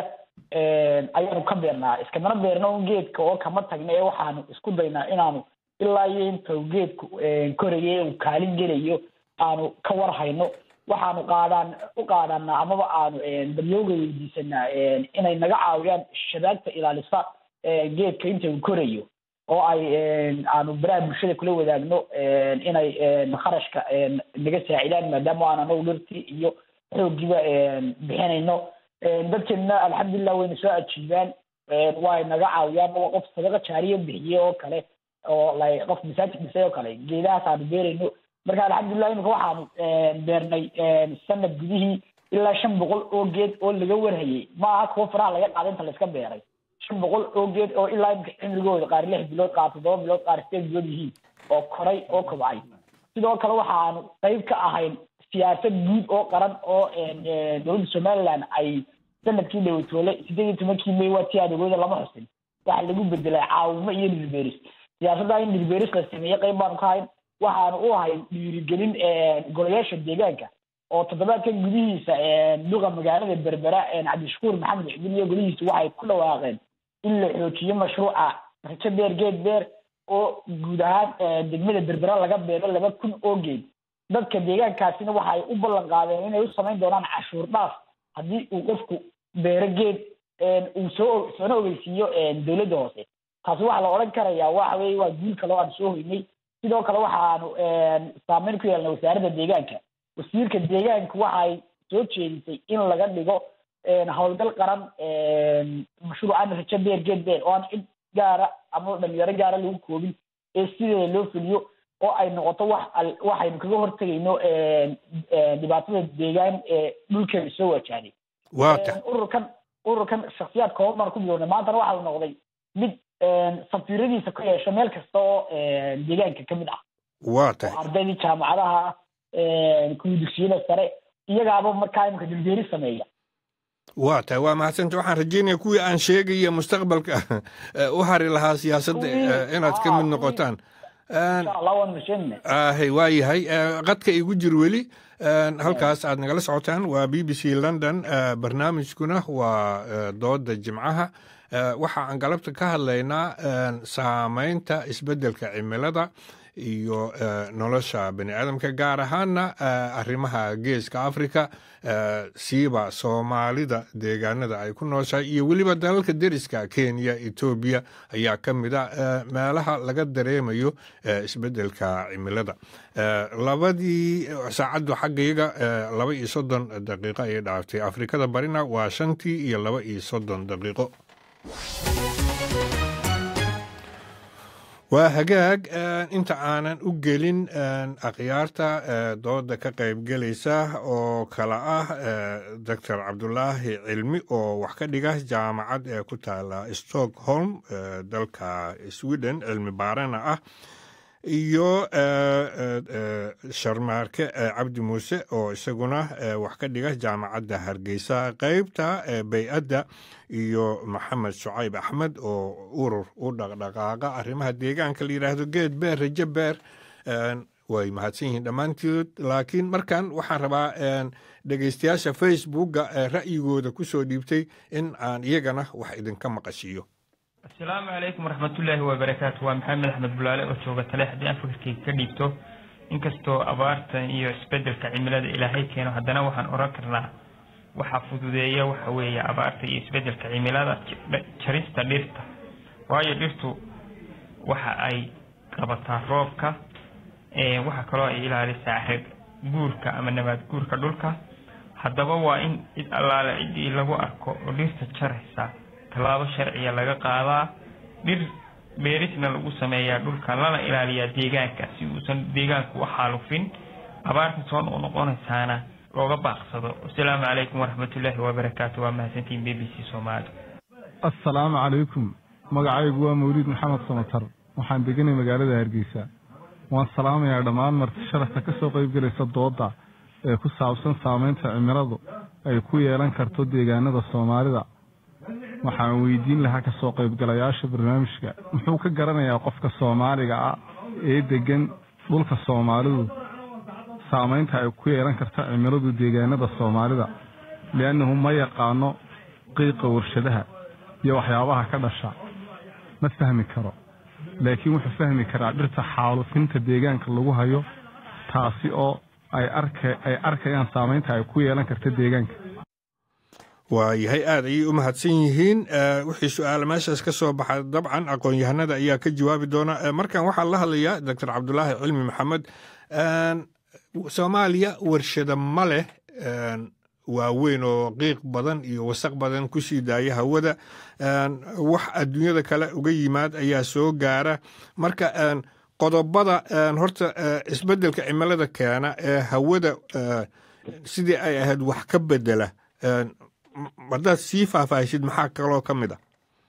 ayaanu ka beernaa iskamana beerno un geedka oo kama tagna ee waxaanu isku daynaa inaanu ilaa iyo inta geedku koraya uu kaalin gelayo aanu ka warhayno waxaanu qaadaan u qaadanaa amaba aanu daryooga weydiisanaa inay naga caawiyaan shabaagta ilaalisa geedka inta uu korayo oo ay aanu baraha bulshada kula wadaagno inay kharashka naga saacidaan maadaama aan anagu dhirtii iyo xooggiiba bixinayno dadkeena alxamdulilah wayna soo ajiibaan way naga caawiyaan oo qof sadaqa jaariya bixiye oo kale oo like qof masaajid dhisay oo kale geedahaas aanu beerayno marka alxamdulilah imika waxaanu beernay sanad gudihii ilaa shan boqol oo geed oo laga warhayay ma aha kuwo faraha laga qaada inta layska beeray shan boqol oo geed oo ilaa imika cimrigooda qaar lix bilood qaar toddoba bilood qaar sideed bilood yihiin oo koray oo kobcay sidoo kale waxaanu qayb ka ahayn siyaasad guud oo qaran oo dowladda somaliland ay sanadkii dhawatoole sideed iyo tobankii may waa tii adeegooda lama xusin waxa lagu bedelay caawimo iyo dhilbeeris siyaasadda in dhilbeeris la sameeye qayb baanu ka hayn waxaanu u ahayn dhiirigelin golayaasha deegaanka oo toddobaadkan gudihiisa duqa magaalada berbera cabdishakuur maxamed cidin iyo golihiisa waxay ku dhawaaqeen in la xoojiyo mashruuca rajo beer geed beer oo guud ahaan degmada berbera laga beero laba kun oo geed dadka deegaankaasina waxay u ballan qaadeen inay u samayn doonaan cashuur dhaaf haddii uu qofku beero geed uu soo soona ogeysiiyo dowladda hoose taasi waxaa la odhan karayaa waxa weye waa guul kale oo aan soo hoynay sidoo kale waxaanu saameyn ku yeelnay wasaaradda deegaanka wasiirka deegaanka waxay soo jeedisay in laga dhigo howlgal qaran mashruucan rajo beer geed beer oo aan cid gaara ama dhalinyaro gaara lagu koobin ee sideeda loo fuliyo oo ay noqoto wax waxaynu kaga hortegayno dhibaatada deegaan ee dhulkeena soo wajahday ururkan ururkan shaksiyaad kooban baan ku bilownay maantana waxau noqday mid safiiradiisa ku yeesho meel kasta oo deegaanka ka mid ah waa tahay ardaydii jaamacadaha kuwii dugsiyada sare iyagaaba markaa imika dilbeeri sameeya waa tahay waa mahadsanta waxaan rajeynaya kuwii aan sheegaya mustaqbalka u hari lahaa siyaasadda inaad ka mid noqotaan ahay waa yahay qadka igu jir weli halkaas aad nagala socotaan waa b b c london barnaamijkuna waa dooda jimcaha waxa aan galabta ka hadlaynaa saameynta isbeddelka cimilada iyo nolosha bani aadamka gaar ahaana arrimaha geeska africa siiba soomaalida deegaanada ay ku nooshahay iyo weliba dalalka deriska kenya etoobiya ayaa ka mid a meelaha laga dareemayo isbeddelka cimilada labadii saacaddu xaggayaga laba iyo soddon daqiiqo ayay dhaaftay afrikada barina waa shantii iyo laba iyo soddon daqiiqo waa hagaag inta aanan u gelin akhyaarta dooda ka qaybgelaysa oo kale ah doctor cabdulaahi cilmi oo wax ka dhiga jaamacad ee ku taala stockholm dalka sweden cilmi baarana ah iyo sharmaarke cabdi muuse oo isaguna wax ka dhiga jaamacadda hargeysa qeybta bay-adda iyo maxamed shucayb axmed oo urur u dhaqdhaqaaqa arrimaha deegaanka la yidhaahdo geed beer rajo beer way mahadsan yihiin dhammaantood laakiin markan waxaan rabaa dhegeystayaasha facebooka ra'yigooda kusoo dhiibtay in aan iyagana wax idinka maqashiiyo asalaamu calaykum waraxmatullaahi wabarakaatu waa maxamed axmed bulaale oo jooga tale haddii aan fikirkayga ka dhiibto inkastoo abaartan iyo isbeddelka cimilada ilaahay keeno haddana waxaan oran karnaa waxaa fududeeya waxa weeye abaarta iyo isbeddelka cimilada jarista dhirta waayo dhirtu waxa ay qabataa roobka waxaa kaloo ay ilaalisaa reg guurka ama nabaad guurka dhulka haddaba waa in cid allaale ciddii lagu arko oo dhirta jaraysa tallaabo sharciya laga qaadaa dhir beerisna lagu sameeyaa dhulka lana ilaaliyaa deegaanka si uusan deegaanku u xaalufin abaarta soo noqonaysaana looga baaqsado wasalaamu calaykum waraxmatullaahi wabarakaatu waa mahadsantiin b b c soomaali assalaamu calaykum magacaygu waa mawliid maxamed samatar waxaan deganay magaalada hargeysa waan salaamayaa dhammaan marti sharafta ka soo qayb gelaysa dooda ee ku saabsan saameynta cimiladu ay ku yeelan karto deegaanada soomaalida waxaan weydiin lahaa kasoo qaybgalayaasha barnaamijka muxuu ka garanayaa qofka soomaaliga ah ee degan dhulka soomaalidu saamaynta ay ku yeelan karta cimiladu deegaanada soomaalida liannahu ma yaqaano qiiqa warshadaha iyo waxyaabaha ka dhasha ma fahmi karo laakiin wuxuu fahmi karaa dhirta xaalufinta deegaanka lagu hayo taasi oo ay arka ay arkayaan saamaynta ay ku yeelan karta deegaanka waayahay aad ayay u mahadsan yihiin wixii su-aala meeshaas ka soo baxa dabcan aqoon-yahanada ayaa ka jawaabi doona markan waxaa la hadlayaa doctor cabdulaahi cilmi maxamed soomaaliya warshada ma leh waaweyn oo qiiq badan iyo wasaq badan ku sii daaya hawada wax adduunyada kale uga yimaad ayaa soo gaara marka qodobada horta isbeddelka cimilada keena ee hawada sidii ay ahayd wax ka bedela haddaad sii faahfaahisid maxaa kaloo ka mid a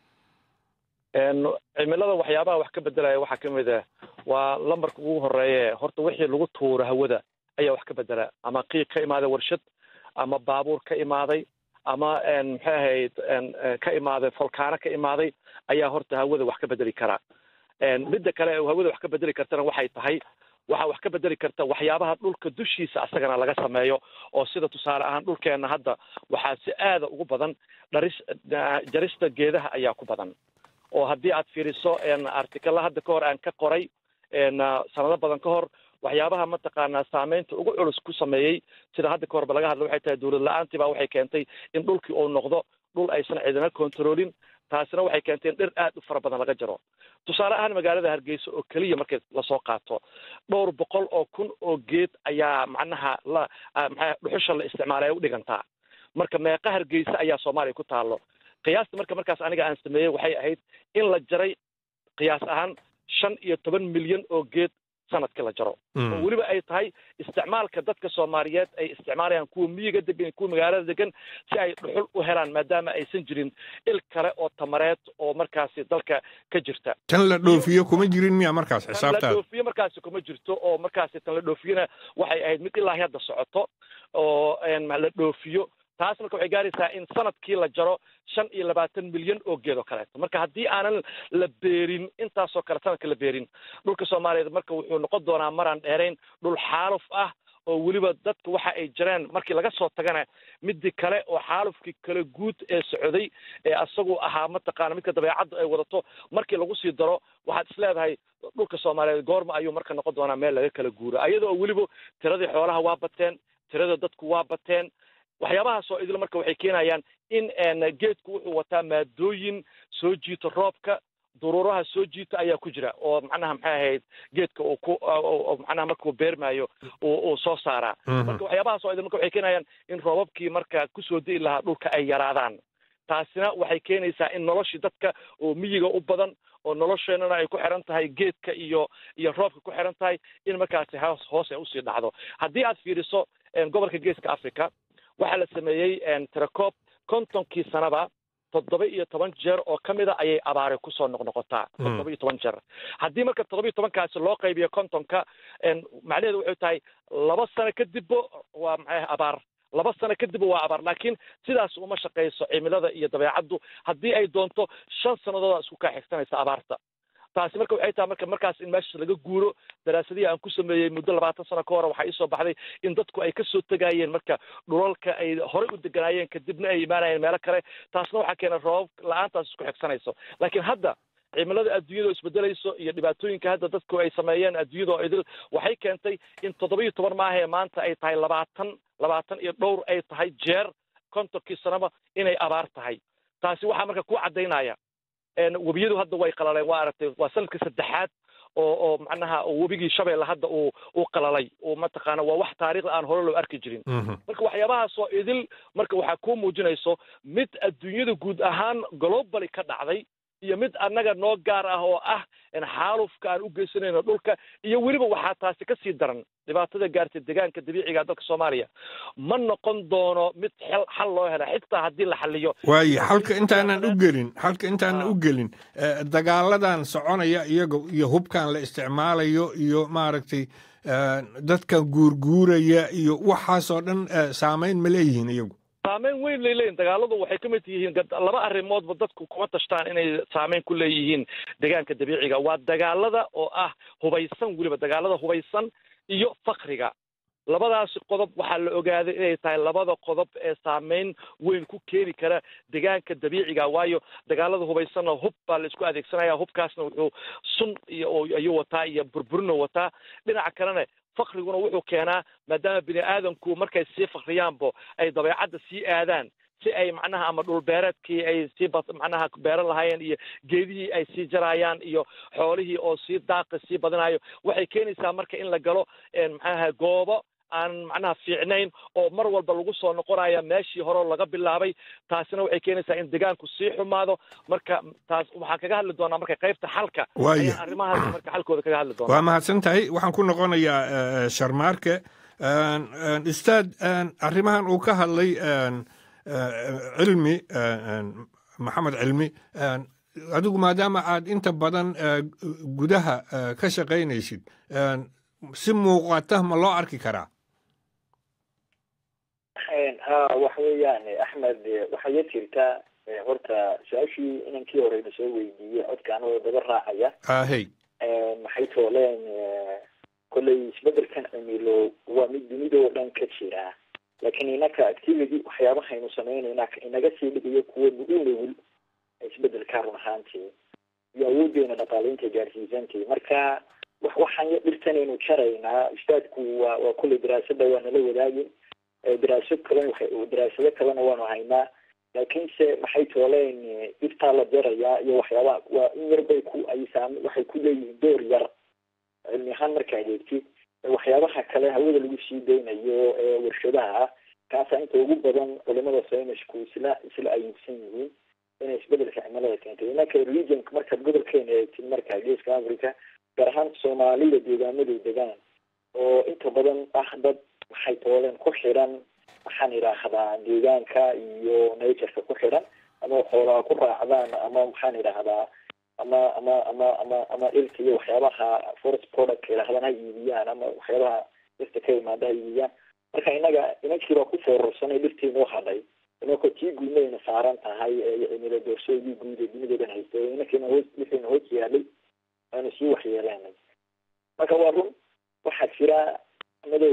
cimilada waxyaabaha wax ka bedelaya waxaa ka mid ah waa lambarka ugu horeeye horta wixii lagu tuuro hawada ayaa wax ka bedela ama qiiq ka imaaday warshad ama baabuur ka imaaday ama maxay ahayd ka imaaday folkaano ka imaaday ayaa horta hawada wax ka bedeli karaa midda kale hawada wax ka bedeli kartana waxay tahay waxaa wax ka bedeli karta waxyaabaha dhulka dushiisa asagana laga sameeyo oo sida tusaale ahaan dhulkeenna hadda waxaa si aada ugu badan dharis jarista geedaha ayaa ku badan oo haddii aad fiiriso artikalla hadda ka hor aan ka qoray sanado badan ka hor waxyaabaha mataqaanaa saameynta ugu culus ku sameeyey sida hadda ka horba laga hadla waxay tahay dowlad la-aantii baa waxay keentay in dhulkii uu noqdo dhul aysan cidina controlin taasina waxay keentay in dhir aad u fara badan laga jaro tusaale ahaan magaalada hargeysa oo keliya markay lasoo qaato dhowr boqol oo kun oo geed ayaa macnaha la maxaa dhuxusha la isticmaalay ay u dhigantaa marka meeqa hargeysa ayaa soomaaliya ku taallo qiyaasta marka markaas aniga aan sameeyey waxay ahayd in la jaray qiyaas ahaan shan iyo toban milyan oo geed sanadkii la jaro oo weliba ay tahay isticmaalka dadka soomaaliyeed ay isticmaalayaan kuwa miyiga degan kuwa magaalada degan si ay dhuxul u helaan maadaama aysan jirin il kale oo tamareed oo markaasi dalka ka jirta tan la dhoofiyo kuma jirin miya markaas tan la xisaabtaada dhoofiyo markaasi kuma jirto oo markaasi tan la dhoofiyona waxay ahayd mid ilaahi hadda socoto oo la dhoofiyo taas marka waxay gaaraysaa in sanadkii la jaro shan iyo labaatan milyan oo geed oo kaleeto marka haddii aanan la beerin intaasoo kale sanadka la beerin dhulka soomaaliyeed marka wuxuu noqon doonaa maraan dheerayn dhul xaaluf ah oo weliba dadka waxa ay jireen markii laga soo tagana midii kale oo xaalufkii kale guud ee socday ee asagu ahaa mataqaana midka dabeecadda ay wadato markii lagu sii daro waxaad is leedahay dhulka soomaaliyeed goorma ayuu marka noqon doonaa meel laga kala guuro ayadoo weliba tiradii xoolaha waa bateen tirada dadku waa bateen waxyaabahaas oo idil marka waxay keenayaan in geedku wuxuu wataa maadooyin soo jiito roobka duruuraha soo jiita ayaa ku jira oo macnaha maxay ahayd geedka uu ku macnaha markuu beermaayo uu soo saaraa marka waxyaabahaas oo idil marka waxay keenayaan in roobabkii marka kusoo di'i lahaa dhulka ay yaraadaan taasina waxay keenaysaa in noloshii dadka oo miyiga u badan oo nolosheenana ay ku xiran tahay geedka iyo iyo roobka ku xiran tahay in markaasi hoos hoos ay usii dhacdo haddii aad fiiriso gobolka geeska africa waxaa la sameeyey tirakoob kontonkii sanaba toddoba iyo toban jeer oo ka mida ayay abaare kusoo noqnoqotaa toddoba iyo toban jeer haddii marka toddoba iyo tobankaasi loo qaybiyo kontonka macnaheedu waxay tahay laba sano kadibbo waa maxay abaar laba sano kadib waa abaar laakiin sidaas uma shaqayso cimilada iyo dabeecaddu haddii ay doonto shan sannadood isku kaaxigsanaysa abaarta taasi marka waxay tahay marka markaas in meeshaas laga guuro daraasadihii aan ku sameeyey muddo labaatan sano ka hore waxaa iisoo baxday in dadku ay kasoo tegayeen marka dhulalka ay horey u deganaayeen kadibna ay imaanayeen meelo kale taasna waxaa keena roobab la-aantaas isku xigsanayso laakiin hadda cimilada adduunyada oo isbedelayso iyo dhibaatooyinka hadda dadku ay sameeyeen adduunyada oo idil waxay keentay in toddoba iyo toban maaha ee maanta ay tahay labaatan labaatan iyo dhowr ay tahay jeer kontonkii sanaba inay abaar tahay taasi waxaa marka ku caddaynaya webiyadu hadda way qalaleen waa aragtay waa sanadkii saddexaad oo oo macnaha webigii shabeelle hadda uu uu qalalay oo mataqaana waa wax taariikhda aan hore loo arki jirin marka waxyaabahaas oo idil marka waxaa kuu muujinayso mid adduunyada guud ahaan globally ka dhacday iyo mid annaga noo gaar ah oo ah xaalufka aan u geysanayno dhulka iyo weliba waxaa taasi ka sii daran dhibaatada gaartay deegaanka dabiiciga dalka soomaaliya ma noqon doono mid xel xal loo hela xitaa haddii la xaliyo waaye xalka intaanan u gelin xalka intaanan u gelin dagaaladan soconaya iyaga iyo hubkan la isticmaalayo iyo maaragtay dadkan guurguuraya iyo waxaasoo dhan saamayn ma leeyihiin iyagu saameyn weyn lay leeyihin dagaaladu waxay ka mid yihiin laba arrimoodba dadku kuma tashtaan inay saameyn ku leeyihiin deegaanka dabiiciga waa dagaalada oo ah hubaysan weliba dagaalada hubaysan iyo fakriga labadaasi qodob waxaa la ogaaday inay tahay labada qodob ee saameyn weyn ku keeni kara deegaanka dabiiciga waayo dagaalada hubaysanna hub baa la isku adeegsanaya hubkaasna wuxuu sun iyo ayuu wataa iyo burburino wataa dhinaca kalena fakriguna wuxuu keenaa maadaama bini aadamku markay sii fakriyaanbo ay dabeecadda sii aadaan si ay macnaha ama dhulbeereedkii ay sii macnaha beeran lahaayeen iyo geedihii ay sii jaraayaan iyo xoolihii oo sii daaqa sii badanayo waxay keenaysaa marka in la galo maxaaha goobo aan macnaha fiicnayn oo mar walba lagu soo noqonaya meeshii hore laga bilaabay taasina waxay keenaysaa in deegaanku sii xumaado marka taas waxaan kaga hadli doonaa marka qaybta xalka Waaya. arrimahaas marka xalkooda kaga hadli doonaa waa mahadsan tahay waxaan ku noqonayaa eh, sharmaarke Een, een, ustaad een, arrimahan uu ka hadlay een, eh, cilmi een, maxamed cilmi een, adigu maadaama aad inta badan eh, gudaha eh, ka shaqaynaysid een, si muuqata ma loo arki karaa ha waxa weeyaan axmed waxaa ya jirta eh, horta su-aashii inankii horeyna soo weydiiyey codka anagoo daba raacaya ahey maxay tooleen eh, kolley isbedelkan cimilo waa mid dunidoo dhan ka jira laakiin inaka activity waxyaabahaynu sameynayna inaga sii dhigayo kuwa u nugul isbedelka run ahaantii iyo awoodeena dhaqaaleynta gaarsiisantii marka wax waxaan ya dhirtanaynu jaraynaa ustaadku waa waa kolley daraasada waa nala wadaagin Eh, daraasad kalena waxay- daraasado kalena waanu haynaa laakiinse maxay tooleen eh, dhirtaa la jarayaa iyo waxyaabaha waa in yar bay ku ay saam waxay ku leeyihiin door yar cilmi ahaan markaad eegtid Eh, waxyaabaha kale hawada lagu sii daynayo ee warshadaha ah kaasaa inta ugu badan culimada saynisku isla isla ayibsan yihiin inay isbedelka cimilada keentay inaka regionka markaad gobolkeena eegtid marka geeska africa gaar ahaan soomaalida deegaamaday degaan oo inta badan ah dad waxay tooleen ku xidhan waxaan idhaahdaa deegaanka iyo natureka ku xidhan ama xoolaha ku raacdaan ama maxaan idhaahdaa ama ama ama ama ama dhirta iyo waxyaabaha forest product idhahdaan ha iibiyaan ama waxyaabaha dhirta ka imaada ha iibiyaan marka inaga inankii baa ku foorarsanay dhirtii noo hadhay inaka tii guudnayna saaran tahay ee cimilo doorsoodii guud ee dunidoodan haysta inankiina hoos wixiina hoos yaalay aanu sii waxyeeleenay marka waa run waxaa jira madow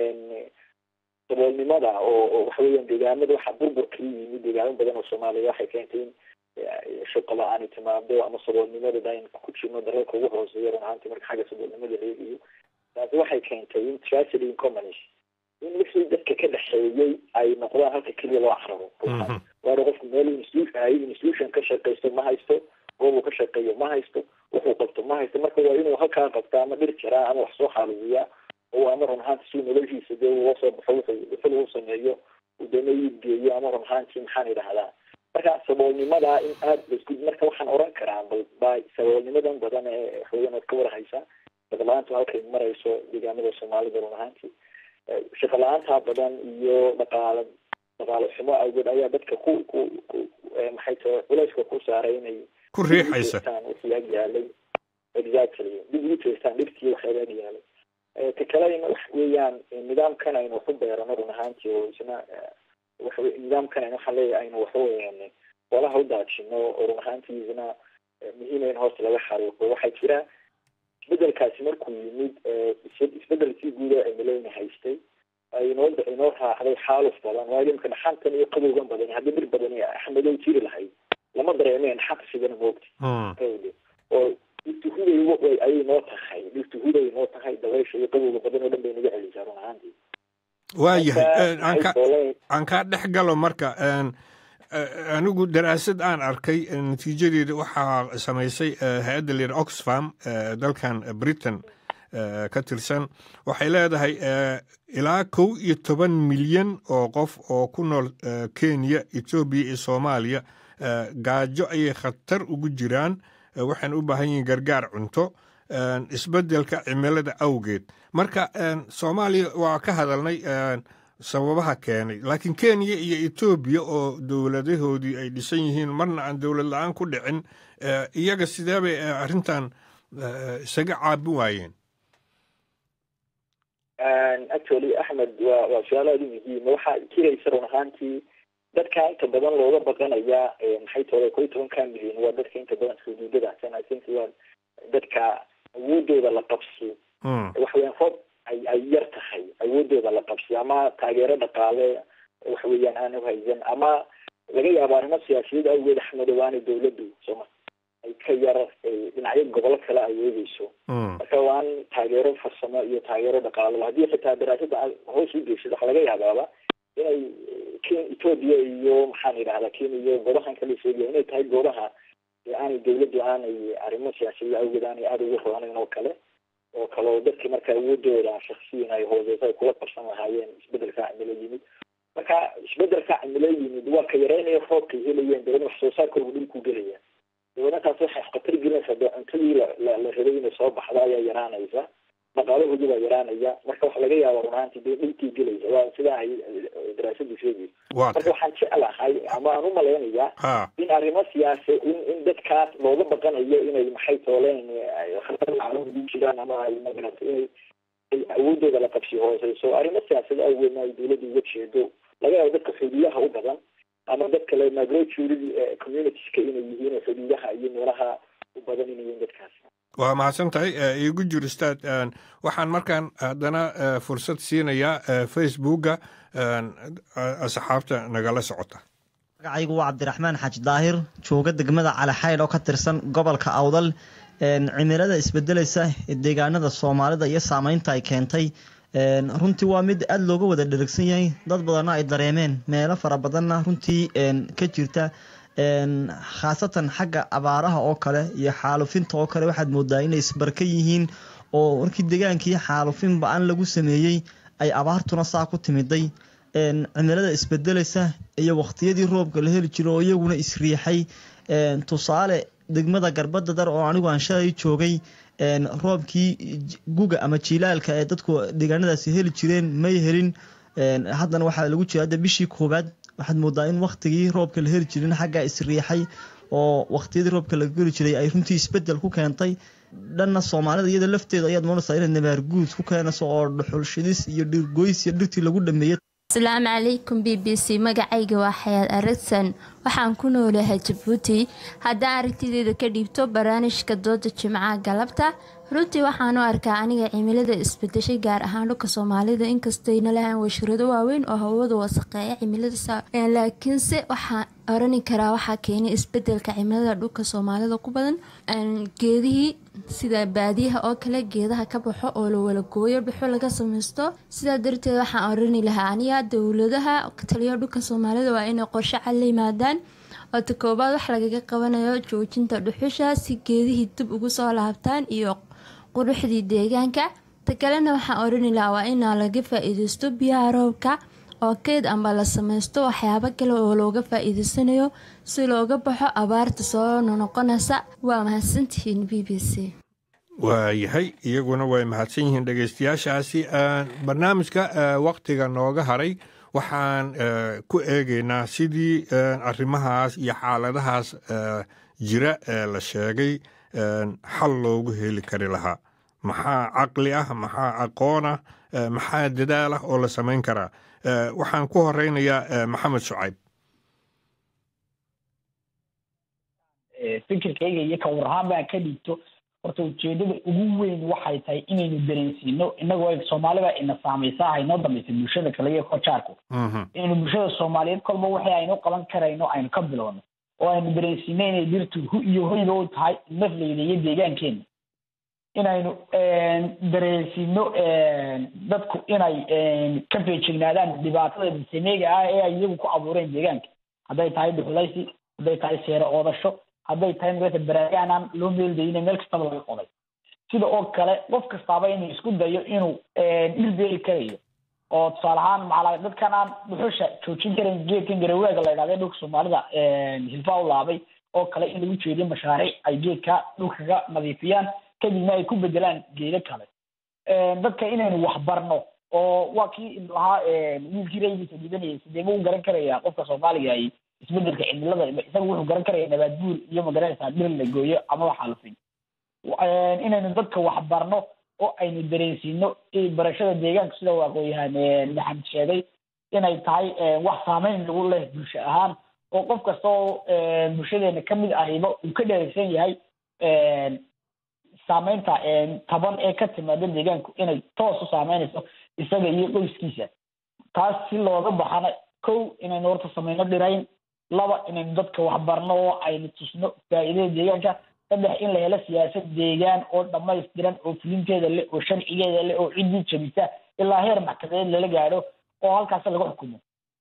saboolnimada oo oo waxa weeyaan deegaamada waxaa burbur kala yimid deegaamo badan oo soomaaliya waxay keentay in eh, shaqo la-aani timaado ama saboolnimada dayn ku jirno dalalka ugu hooseeya run ahaantii marka xagga saboolnimada la eegayo taasi waxay keentay in tragedy in commons in wixii dadka ka dhexeeyey ay noqdaan halka keliya loo cararo waana qofku meel institution hay institution ka shaqaysto ma haysto goob uu ka shaqeeyo ma haysto wuxuu qabto ma haysto marka waa inuu halkaa qabta ama dhir jaraa ama wax soo xaalubiyaa oo ama run ahaanti si noloshiisa dee uu soo baxo wuxuu wuxuu lagu sameeyo uu dee iib geeyo ama run ahaantii maxaan idhahdaa marka saboolnimada in aad laisku marka waxaan oran karaa bal ba saboolnimadan badan ee waxweeyaan ood ka warhaysa shaqo la-aantu halkay marayso deegaamada soomaalida run ahaantii Eh, shaqo la-aantaa badan iyo dhaqaale dhaqaale xumo awgeed ayaa dadka ku ku ku eh, maxay tahay culayska ku saaray inay ku riixaysa wixii ag yaalay exactly dib ugu jeestaan dhibkii waxyaaba ag yaalay Eh, ta kalena wax weeyaan eh, nidaamkan aynu waxu beerano run ahaantii oo isna eh, waxa wey- nidaamkan aynu waxaan leeyahay aynu waxa weeyaan xoolaha u daajino oo run ahaantii isna eh, muhiim in hoosta laga xariiqo waxaa jira isbedelkaasi markuu yimid eh, is- isbedelkii guud ee cimilooyina haystay ay inoo inoo raacday xaaluf badan waayo imka dhaxantan iyo qabowgan badan haddii dhir badani axmedow jiri lahayd lama dareemeen xaq sidana moogti Awgeed. oo dhirtu huday way ayay noo tahay dhirtu huday noo tahay dabaysha iyo qabowga badan oo dhan bay naga celisaa run ahaantii waayahay Marka, een, aan ka- waxay tooleen- aan kaa dhex galo marka een, eh, anigu daraasad aan arkay eh, natiijadeeda waxaa samaysay eh, hay-adda layidha oxfam eh, dalkan britain eh, ka tirsan waxay leedahay eh, ilaa kow iyo toban milyan oo qof oo ku nool eh, kenya etoobiya iyo soomaaliya eh, gaajo ayay khatar ugu jiraan eh, waxayna u baahan yihiin gargaar cunto een, isbeddelka cimilada awgeed marka een, soomaaliya waa ka hadalnay een, sababaha keenay laakiin kenya iyo etoobiya oo dowladahoodii ay dhisan yihiin marna aan dowlad la-aan ku dhicin eh, iyaga sidee bay eh, arrintan eh, isaga caabin waayeen actually axmed waa waa su-aal aada u muhiima waxaa jiraysa run ahaantii dadka inta badan looga baqanaya maxay tole koy tobanka milyan waa dadka inta badan xuduudadaas i think waa dadka awoodooda la qabsi waxa weeyaan roob ay ay yar tahay awoodooda la qabsi ama taageero dhaqaale waxa weeyaan aan uhaysan ama laga yaabo arrimo siyaasiyaed awgeed axmedow aanay dawladdu sooma ay ka yar dhinacyo gobolo kale ay eegeyso marka waan taageero farsamo iyo taageero dhaqaalo haddii xitaa daraasada hoos u geysid waxa laga yaabaaba inay ethoopia iyo maxaan idhahdaa kenya iyo goobahan kale sheegaya inay tahay goobaha aanay dawladdu aanay arrimo siyaasiyaed awgeed aanay aada ugu roonayn oo kale oo kale oo dadkii marka awoodooda shaksiyan ay hooseyso ay kula qabsan lahaayeen isbedelka cimilo yimid marka isbedelka cimilo yimid waa ka yareynaya roobkay helayeen dabadna wax soo saarkooda dhulku gelaya dabadna taas waxay khatar gelinaysaa dee cuntadii la la rabay inay soo baxda ayaa yaraanaysa dhaqaalahoodii baa yaraanaya marka waxa laga yaaba runaantii dee dhulkii gelaysa waa sidaa ay daraasadu sheegayso marka waxaan jeclahay ama aan umalaynayaa in arrimo siyaasa in in dadkaas looga baqanayo inay maxay tooleen ugu jiraan ama ay magarata inay ay awoodooda la qabsi hooseyso arrimo siyaasada awgeedna ay dawladda uga jeedo laga yaabo dadka xuduudaha u badan ama dad kale migratory communitieska inay yihiin xuduudaha iyo meelaha u badan inay yihiin dadkaas waa mahadsan tahay iigu jir ustaad waxaan markaan haddana fursad siinayaa facebooka asxaabta nagala socota magacaygu waa cabdiraxmaan xaaji daahir jooga degmada calixaydh oo ka tirsan gobolka awdal cimilada isbedelaysa ee deegaanada soomaalida iyo saameynta ay keentay runtii waa mid aada looga wada dheragsan yahay dad badanna ay dareemeen meelo fara badanna runtii ka jirta khaasatan xagga abaaraha oo kale iyo xaalufinta oo kale waxaad moodaa inay isbarka yihiin oo markii degaankii xaalufin ba-an lagu sameeyey ay abaartuna saa ku timiday cimilada isbedelaysa iyo waqtiyadii roobka la heli jiro oo iyaguna isriixay tusaale degmada garbada dar oo anigu aan shalay joogay roobkii guga ama jilaalka ee dadku deegaanadaasi heli jireen may helin haddana waxaa lagu jira hadda bishii koowaad waxaad moodaa in waktigii roobka la heli jirin xaggaa isriixay oo waqtiyadii roobka la geli jiray ay runtii isbedel ku keentay dhanna soomaalida iyada lafteeda ayaad moonaysaa inay nabaar guud ku keenayso oo dhuxul shidis iyo dhirgoys iyo dhirtii lagu dhameeyey asalaamu calaykum b b c magacayga waa xayaad aragsan waxaan ku noolahay jabuuti haddaan aragtideeda ka dhiibto barnaamijka dooda jimcaha galabta runtii waxaan u arkaa aniga cimilada isbedeshay gaar ahaan dhulka soomaalida inkastayna lahaan washirado waaweyn oo hawada wasaqeeya cimilada laakiinse waxaan orani karaa waxaa keenay isbedelka cimilada dhulka soomaalida ku badan geedihii sida baadiyaha oo kale geedaha ka baxo oo la wala gooyo dhuxo laga samaysto sidaa darteed waxaan orani lahaa aniga dowladaha taliya dhulka soomaalida waa inay qorshe cad la yimaadaan oo ta koobaad wax lagaga qabanayo joojinta dhuxusha si geedihii dib ugu soo laabtaan iyo quruxdii deegaanka ta kalena waxaan orani lahaa waa inaa laga faa-iideysto biyaha roobka oo keyd amba la samaysto waxyaabo kale oo looga faa-iideysanayo si looga baxo abaarta soo noqonaysa waa mahadsantihiin b b c waayahay iyaguna way mahadsan yihiin dhegeystayaashaasi barnaamijka waktiga nooga haray waxaan ku eegaynaa sidii arrimahaas iyo xaaladahaas jira ee la sheegay xal loogu heli kari lahaa maxaa caqli ah maxaa aqoon ah maxaa dadaal ah oo la samayn karaa waxaan ku horeynayaa maxamed shucayb fikirkayga iyo ka warhaan baan ka dhigto horta ujeedada ugu weyn waxay tahay inaynu dareensiino inagoo soomaalida ina saamaysaa haynoo dambaysa bulshada kale iyo kojaarku inaynu bulshada soomaaliyeed kolba wixii aynu qaban karayno aynu ka bilowno oo aynu dareensiino inay dhirtu hu iyo hoyba u tahay nafleyda iyo deegaankeena inaynu dareensiino dadku inay ka feejignaadaan dhibaatada bisameega ah ee ay iyagu ku abuureen deegaanka hadday tahay dhuxulaysi hadday tahay seere oodasho hadday tahay magarata baraagaan aan loo meeldayine meel kastaba laga qoday sida oo kale qof kastaaba inuu isku dayo inuu dhir beeri karayo oo tusaale ahaan maala dadkan aan dhuxusha joojin karayn geedkan garawaaga la idhahda dhulka soomaalida hilfaa u laabay oo kale in lagu jeediyo mashaariic ay geedka dhulkaga nadiifiyaan kadibna ay ku bedelaan geedo kale dadka inaynu waxbarno oo waa kii lahaa wiilkii raygiisa dhibanayay sideema u garan karaya qofka soomaaliga ay isbedelka cimilada isaga wuxuu garan karaya nabaad guur iyo magaranaysaa dhir la gooyo ama waxaalufin inaynu dadka waxbarno oo aynu dareensiino barashada deegaanka sida uu aqoon-yahaan maxamed sheegay inay tahay wax saameyn lagu leh bulsho ahaan oo qof kasta oo bulshadeena kamid ahiba uu ka dheeraysan yahay saameynta taban ee ka timaada deegaanku inay toos u saameynayso isaga iyo qoyskiisa taas si looga baxana kow inaynu horta sameyno dhirayn laba inaynu dadka waxbarno oo aynu tusno faa'iidada deegaanka saddex in la helo siyaasad deegaan oo dhamaystiran oo fulinteeda leh oo sharcigeeda leh oo ciddii jabisa ilaa heer maxkamadeed lala gaadho oo halkaas laga xukumo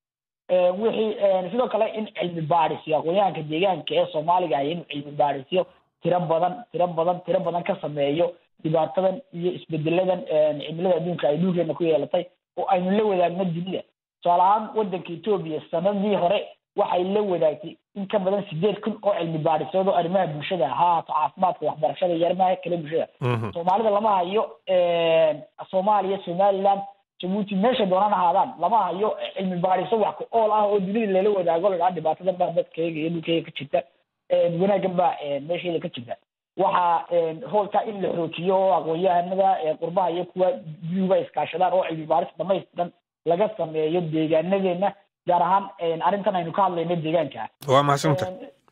wixii sidoo kale in cilmi baadhisyo aqoonyahanka deegaanka ee soomaaliga ah inuu cilmi baadhisyo tiro badan tiro badan tiro badan ka sameeyo dhibaatadan iyo isbedeladan cimilada adduunka ay dhulkeena ku yeelatay oo aynu la wadaagno dunida tusaale ahaan wadanka etoobiya sanadii hore waxay la wadaagtay in ka badan sideed kun oo cilmi baadhisood oo arrimaha bulshada ha ahaato caafimaadka waxbarashada iyo arrimaha kale bulshada soomaalida lama hayo soomaaliya somaliland jabuuti meesha doonaan ahaadaan lama hayo cilmi baadhiso wax ku ool ah oo dunida lala wadaago la dhaha dhibaatadan baa dadkayga iyo dhulkayga ka jirta wanaaggan baa meesheeda ka jirta waxaa hoolka in la xoojiyo oo aqoon-yahanada qurbaha iyo kuwa biyuba iskaashadaan oo cilmi baadhis dhamaystiran laga sameeyo deegaanadeena gaar ahaan arrintan aynu ka hadlayno deegaanka waa mahadsanta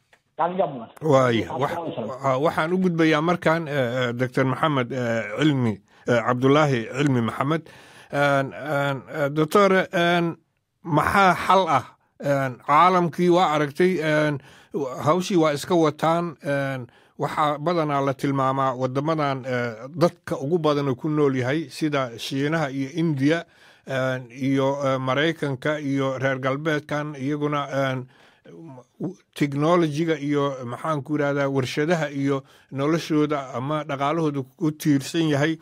waaya waxaan u gudbayaa markan doctor maxamed cilmi cabdulaahi cilmi maxamed doctor maxaa xal ah caalamkii waa aragtay hawshii waa iska wataan waxaa badanaa la tilmaamaa wadamadan dadka ugu badan ku nool yahay sida shiinaha iyo indiya iyo maraykanka iyo reer galbeedkan iyaguna technologiga iyo maxaanku irahdaa warshadaha iyo noloshooda ama dhaqaalahooda ku tiirsan yahay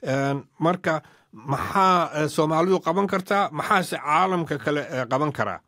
marka maxaa soomaalidu qaban kartaa maxaase caalamka kale qaban karaa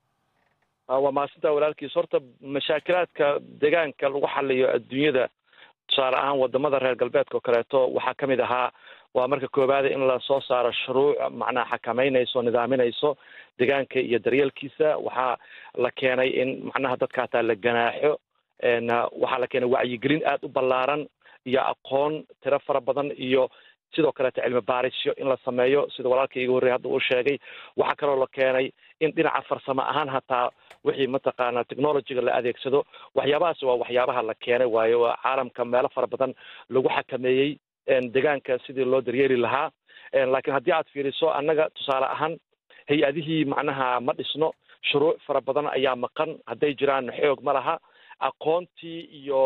waa mahadsantaa walaalkiis horta mashaakilaadka deegaanka lagu xaliyo adduunyada tusaale ahaan wadamada reer galbeedka oo kaleeto waxaa ka mid ahaa waa marka koowaada in lasoo saaro shuruuc macnaha xakameynayso nidaaminayso deegaanka iyo daryeelkiisa waxaa la keenay in macnaha dadka hataa la ganaaxo waxaa la keenay wacyigelin aad u ballaaran iyo aqoon tiro fara badan iyo sidoo kaleeto cilmi baarisyo in la sameeyo sida walaalkii iga horrey hadda uu sheegay waxaa kaloo la keenay in dhinaca farsamo ahaan hataa wixii mataqaana technologyga la adeegsado waxyaabahaas waa waxyaabaha la keenay waayo waa caalamka meelo fara badan lagu xakameeyey deegaanka sidii loo daryeeli lahaa laakiin haddii aad fiiriso annaga tusaale ahaan hay-adihii macnaha ma dhisno shuruuc fara badan ayaa maqan hadday jiraan xoog ma laha aqoontii iyo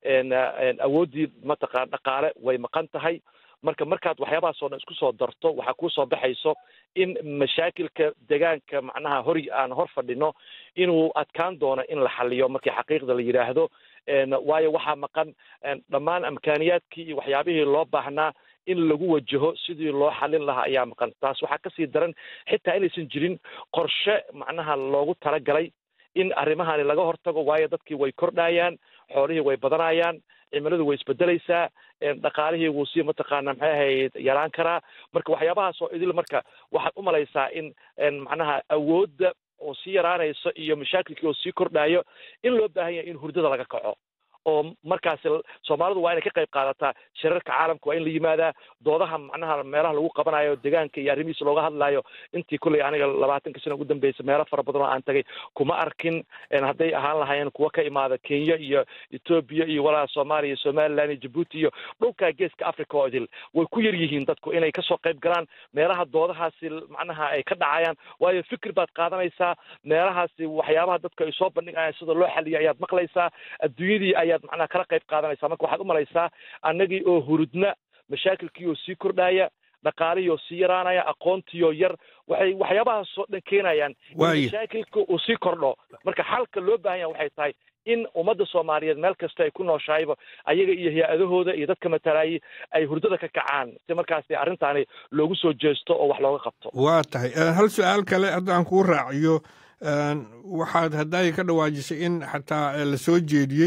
awooddii mataqana dhaqaale way maqan tahay marka markaad waxyaabahaas oo dhan isku soo darto waxaa kuusoo baxayso in mashaakilka deegaanka macnaha hor aan hor fadhino inuu adkaan doono in la xaliyo markii xaqiiqda la yidhaahdo waayo waxaa maqan dhammaan amkaaniyaadkii iyo waxyaabihii loo baahnaa in lagu wajaho sidii loo xalin lahaa ayaa maqan taas waxaa kasii daran xitaa inaysan jirin qorshe macnaha loogu talagalay in arrimahani laga hortago waayo dadkii way kordhayaan xoolihii way badanayaan cimiladu way isbedelaysaa dhaqaalihii wuu sii mataqaana maxay ahayd yaraan karaa marka waxyaabahaas oo idil marka waxaad u malaysaa in macnaha awoodda oo sii yaraanayso iyo mashaakilkii oo sii kordhayo in loo baahan yahay in hurdada laga kaco oo markaasi soomaalidu waa inay ka qayb qaadataa shirarka caalamka waa in la yimaadaa doodaha macnaha meelaha lagu qabanayo deegaanka iyo arrimihiisa looga hadlayo intii kulley aniga labaatanka sano ugu dambeysay meelo fara badan oo aan tagay kuma arkin hadday ahaan lahaayeen kuwa ka imaada kenya iyo etoobiya iyo walaa soomaaliya iyo somaliland iyo jabuuti iyo dhulka geeska africa oo idil way ku yar yihiin dadku inay kasoo qayb galaan meelaha doodahaasi macnaha ay ka dhacayaan waayo fikir baad qaadanaysaa meelahaasi waxyaabaha dadku ay soo bandhigayaan sida loo xaliyo ayaad maqlaysaa adduunyadii ayaad macnaha kala qayb qaadanaysaa marka waxaad u malaysaa annagii oo hurudna mashaakilkii oo sii kordhaya dhaqaalihii oo sii yaraanaya aqoontii oo yar waxay waxyaabahaas oo dhan keenayaan in mashaakilka uu sii kordho marka xalka loo baahan yaha waxay tahay in ummadda soomaaliyeed meel kasta ay ku nooshahayba ayaga iyo hay-adahooda iyo dadka matalaayay ay hurdada ka kacaan si markaasi arrintaani loogu soo jeesto oo wax looga qabto waa tahay hal su-aal kale haddaan kuu raaciyo waxaad haddaay ka dhawaajisay in xataa la soo jeediyey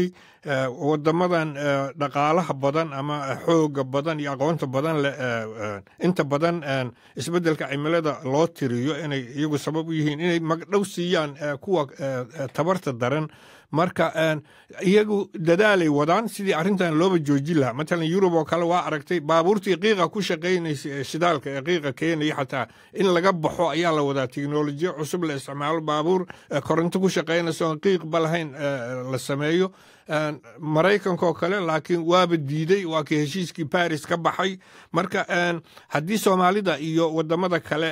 wadamadan dhaqaalaha badan ama xooga badan iyo aqoonta badan leh inta badan isbeddelka cimilada loo tiriyo inay iyagu sabab u yihiin inay magdhow siiyaan kuwa tabarta daran marka iyagu dadaalay wadaan sidii arrintan looba joojin lahaa matalan yurub oo kale waa aragtay baabuurtii qiiqa ku shaqaynaysa ee shidaalka ee qiiqa keenaya xataa in laga baxo ayaa la wadaa teknolojiya cusub la isticmaalo baabuur koronto ku shaqaynaysa oon qiiqba lahayn la sameeyo maraykankaoo kale laakiin waaba diiday waa kii heshiiskii baris ka baxay marka haddii soomaalida iyo wadamada kale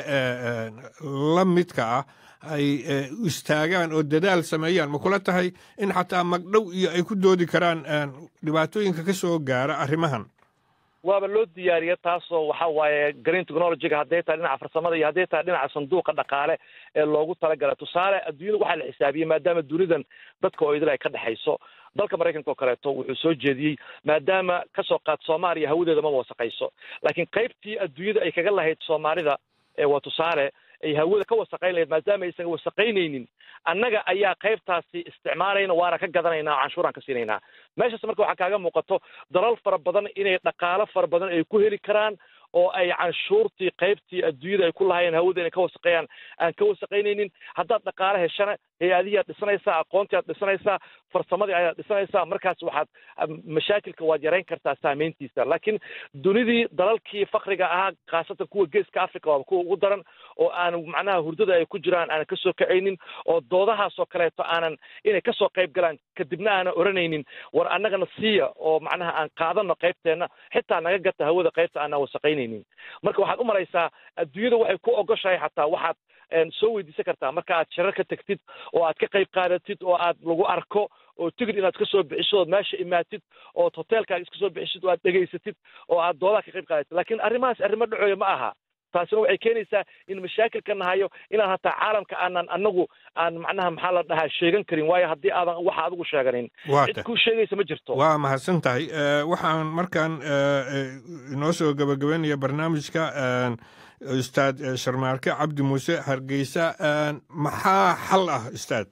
la midka ah ay istaagaan oo dadaal sameeyaan ma kula tahay in xataa magdhow iyo ay ku doodi karaan dhibaatooyinka ka soo gaara arrimahan waaba loo diyaariya taasoo waxa waaye green technologyga hadday tahay dhinaca farsamada iyo hadday tahay dhinaca sanduuqa dhaqaale ee loogu talagala tusaale adduunyada waxaa la xisaabiyey maadaama dunidan dadka oo idil ay ka dhexayso dalka maraykanka oo kaleeto wuxuu soo jeediyey maadaama kasoo qaad soomaaliya hawadeeda maba wasaqayso laakiin qaybtii adduunyada ay kaga lahayd soomaalida waa tusaale ay hawada ka wasaqayn lahayd maadaama aysan wasaqaynaynin annaga ayaa qaybtaasi isticmaalayna waana ka gadanaynaa oo canshuuraan ka siinaynaa meeshaas marka waxaa kaaga muuqato dalal fara badan inay dhaqaalo fara badan ay ku heli karaan oo ay canshuurtii qaybtii adduunyada ay ku lahaayeen hawada inay ka wasaqeeyaan aan ka wasaqaynaynin haddaad dhaqaale heshana hay-adihii aad dhisanaysaa aqoontii aad dhisanaysaa farsamadii ayaad dhisanaysaa markaas waxaad mashaakilka waad yarayn kartaa saameyntiisa laakiin dunidii dalalkii fakriga ahaa khaasatan kuwa geeska africa waaba kuwa ugu daran oo aan macnaha hurdada ay ku jiraan aanan kasoo kacaynin oo doodahaasoo kaleeto aanan inay kasoo qayb galaan kadibna aanan oranaynin war annagana siiya oo macnaha aan qaadano qaybteenna xitaa naga gata hawada qaybta aanan wasaqaynaynin marka waxaad u malaysaa adduunyada waxay ku ogoshahay xataa waxaad soo weydiisan kartaa marka aad shirar ka tagtid oo aad ka qayb qaadatid oo aad lagu arko oo tigid inaad ka soo bixiso ood meesha imaatid ood hoteelkaaga iska soo bixisid oo aad dhegaysatid oo aad doodaha ka qayb qaadatid laakiin arrimahaas arrimo dhacooya ma aha taasina waxay keenaysaa in mashaakilka nahayo inaan hataa caalamka aanan anagu aan macnaha maxaa la dhahaa sheegan karin waayo haddii aadan waxa adigu sheeganin cid kuu sheegaysa ma jirto waa mahadsan tahay waxaan markaan inoo soo gabagabaynaya barnaamijka ustaad sharmaarke cabdi muuse hargeysa maxaa xal ah ustaad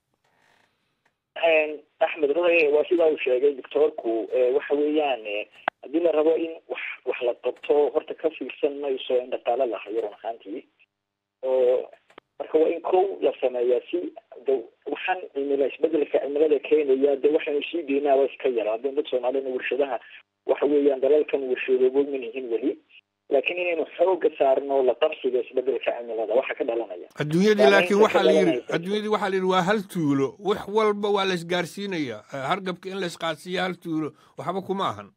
axmed ruhe waa sidaa uu sheegay doctoorku waxa weeyaan haddii la rabo in wax wax la qabto horta ka fiirsan mayso in dhaqaale la hayo run ahaantii oo marka waa in kow la sameeyaa si de waxaan cimila isbedelka cimilada keenaya de waxaynu sii deynaaba iska yara haddii dad soomaalina warshadaha waxa weeyaan dalalkan warshadoobo manihin weli laakiin inaynu xooga saarno la qabsiga isbedelka cimilada waxa ka dhalanaya adduunyadii laakiin waxaa la yidhi adduunyadii waxaa la yidhi waa hal tuulo wax walba waa la isgaarsiinaya hargabka in la isqaadsiiya hal tuulo waxba kuma ahan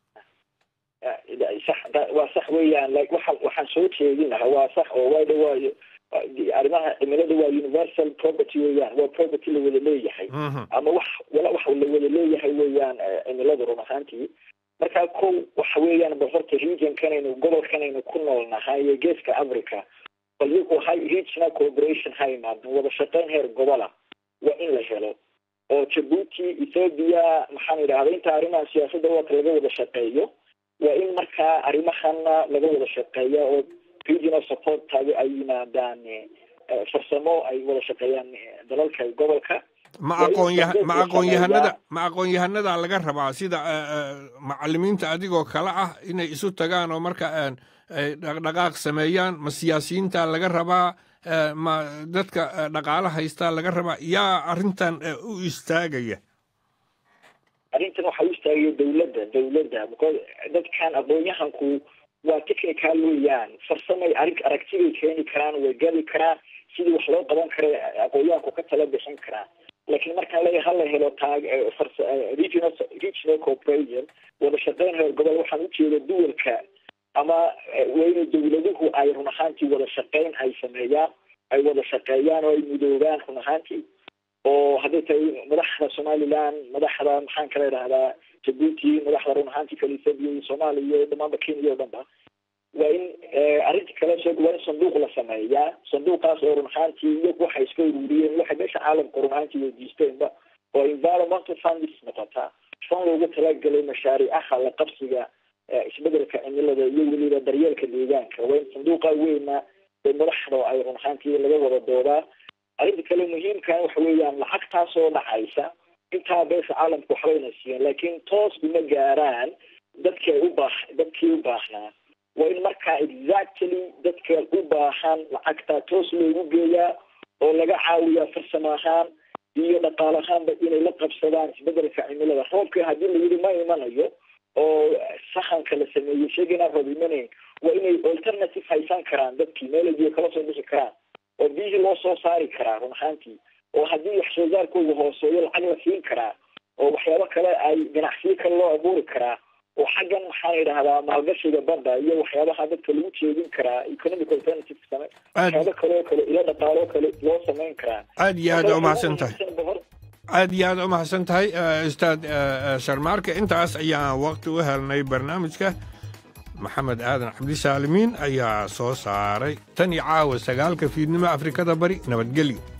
sax waa sax weeyaan waxa waxaan soo jeedin lahaa waa sax oo waa dhawaayo arrimaha cimilada waa universal property weeyaan waa property la wada leeyahay ama wax wala wax la wada leeyahay weeyaan cimilada run ahaantii markaa kow waxa weeyaan bal horta regionkanaynu gobolkanaynu ku nool nahay ee geeska africa bal iyagu hay regional cooperation ha imaado wada shaqayn heer gobola waa in la helo oo jabuuti ethoobia maxaan idhahda inta arrimaha siyaasadda waata laga wada shaqeeyo waa in markaa arrimahana laga wada shaqeeya oo regional support taagi ay yimaadaan farsamo ay wada shaqeeyaan dalalka gobolka ma aqoonyaha ma aqoonyahanada ma aqoon-yahanada laga rabaa sida macalimiinta adigoo kale ah inay isu tagaan oo marka ay dhaqdhaqaaq sameeyaan ma siyaasiyiinta laga rabaa ma dadka dhaqaalo haystaa laga rabaa yaa arrintan u istaagaya arrintan waxaa u istaagaya dawladda dawladda because dadkan aqoon-yahanku waa technical weeyaan farsamay arig aragtibay keeni karaan way gadi karaan sidii wax loo qaban kara aqoon-yahanku ka tala bixin karaan laakiin markaan leeyahay hala helo taag regional regional cooperation wada shaqeyn heer gobol waxaan ujeeda duwalka ama waa inay dawladuhu ay run ahaantii wada shaqeyn ay sameeyaan ay wada shaqeeyaan oo ay mudoobaan run ahaantii oo hadday tahay madaxda somaliland madaxda maxaan kala idhahdaa jabuuti madaxda run ahaantii kale ethoobia iyo soomaaliya iyo dhamaanba kenya oo dhan ba waa in arrinta kale soo waa in sanduuq la sameeyaa sanduuqaas oo run ahaantii iyagu waxay iska ururiyeen waxay meesha caalamka run ahaantii weydiisteenba oo environmental funds noqotaa fan loogu talagalay mashaariicaha la qabsiga isbedelka cimilada iyo weliba daryeelka deegaanka waa in sanduuqa weyna ee madaxda ay run ahaantii laga wada doodaa arrinta kale muhiimka waxa weeyaan lacagtaas oo dhacaysa intaa beesha caalamka waxbayna siiyeen laakiin toos uma gaaraan dadkay u baah dadkii u baahnaa waa in markaa exactly dadka u baahan lacagta toos loogu geeyaa oo laga caawiyaa farsamo ahaan iyo dhaqaal ahaanba inay la qabsadaan isbedelka cimilada roobka haddii la yidhi ma imanayo oo sahanka la sameeyey sheega inaan roob imanayn waa inay alternative haysan karaan dadkii meelay biyo kala soo bixi karaan oo biyihii loo soo saari karaa run ahaantii oo haddii wax soo saarkooda hooseeyo lacag la siin karaa oo waxyaabo kale ay ganacsiyo kale loo abuuri karaa oo xaggan maxaan idhahdaa maalgashiga badda iyo waxyaabaha dadka lagu jeedin karaa economic alternative same waxyaabo kale oo kale ilo dhaqaalo kale loo samayn karaa aad iyo aad umahadsan tahay aad iyo aad umahadsan tahay ustaad sharmaarka intaas ayaan waqti u helnay barnaamijka maxamed aadan cabdisaalimiin ayaa soo saaray tan iyo caawa sagaalka fiidnimo afrikada bari nabadgelyo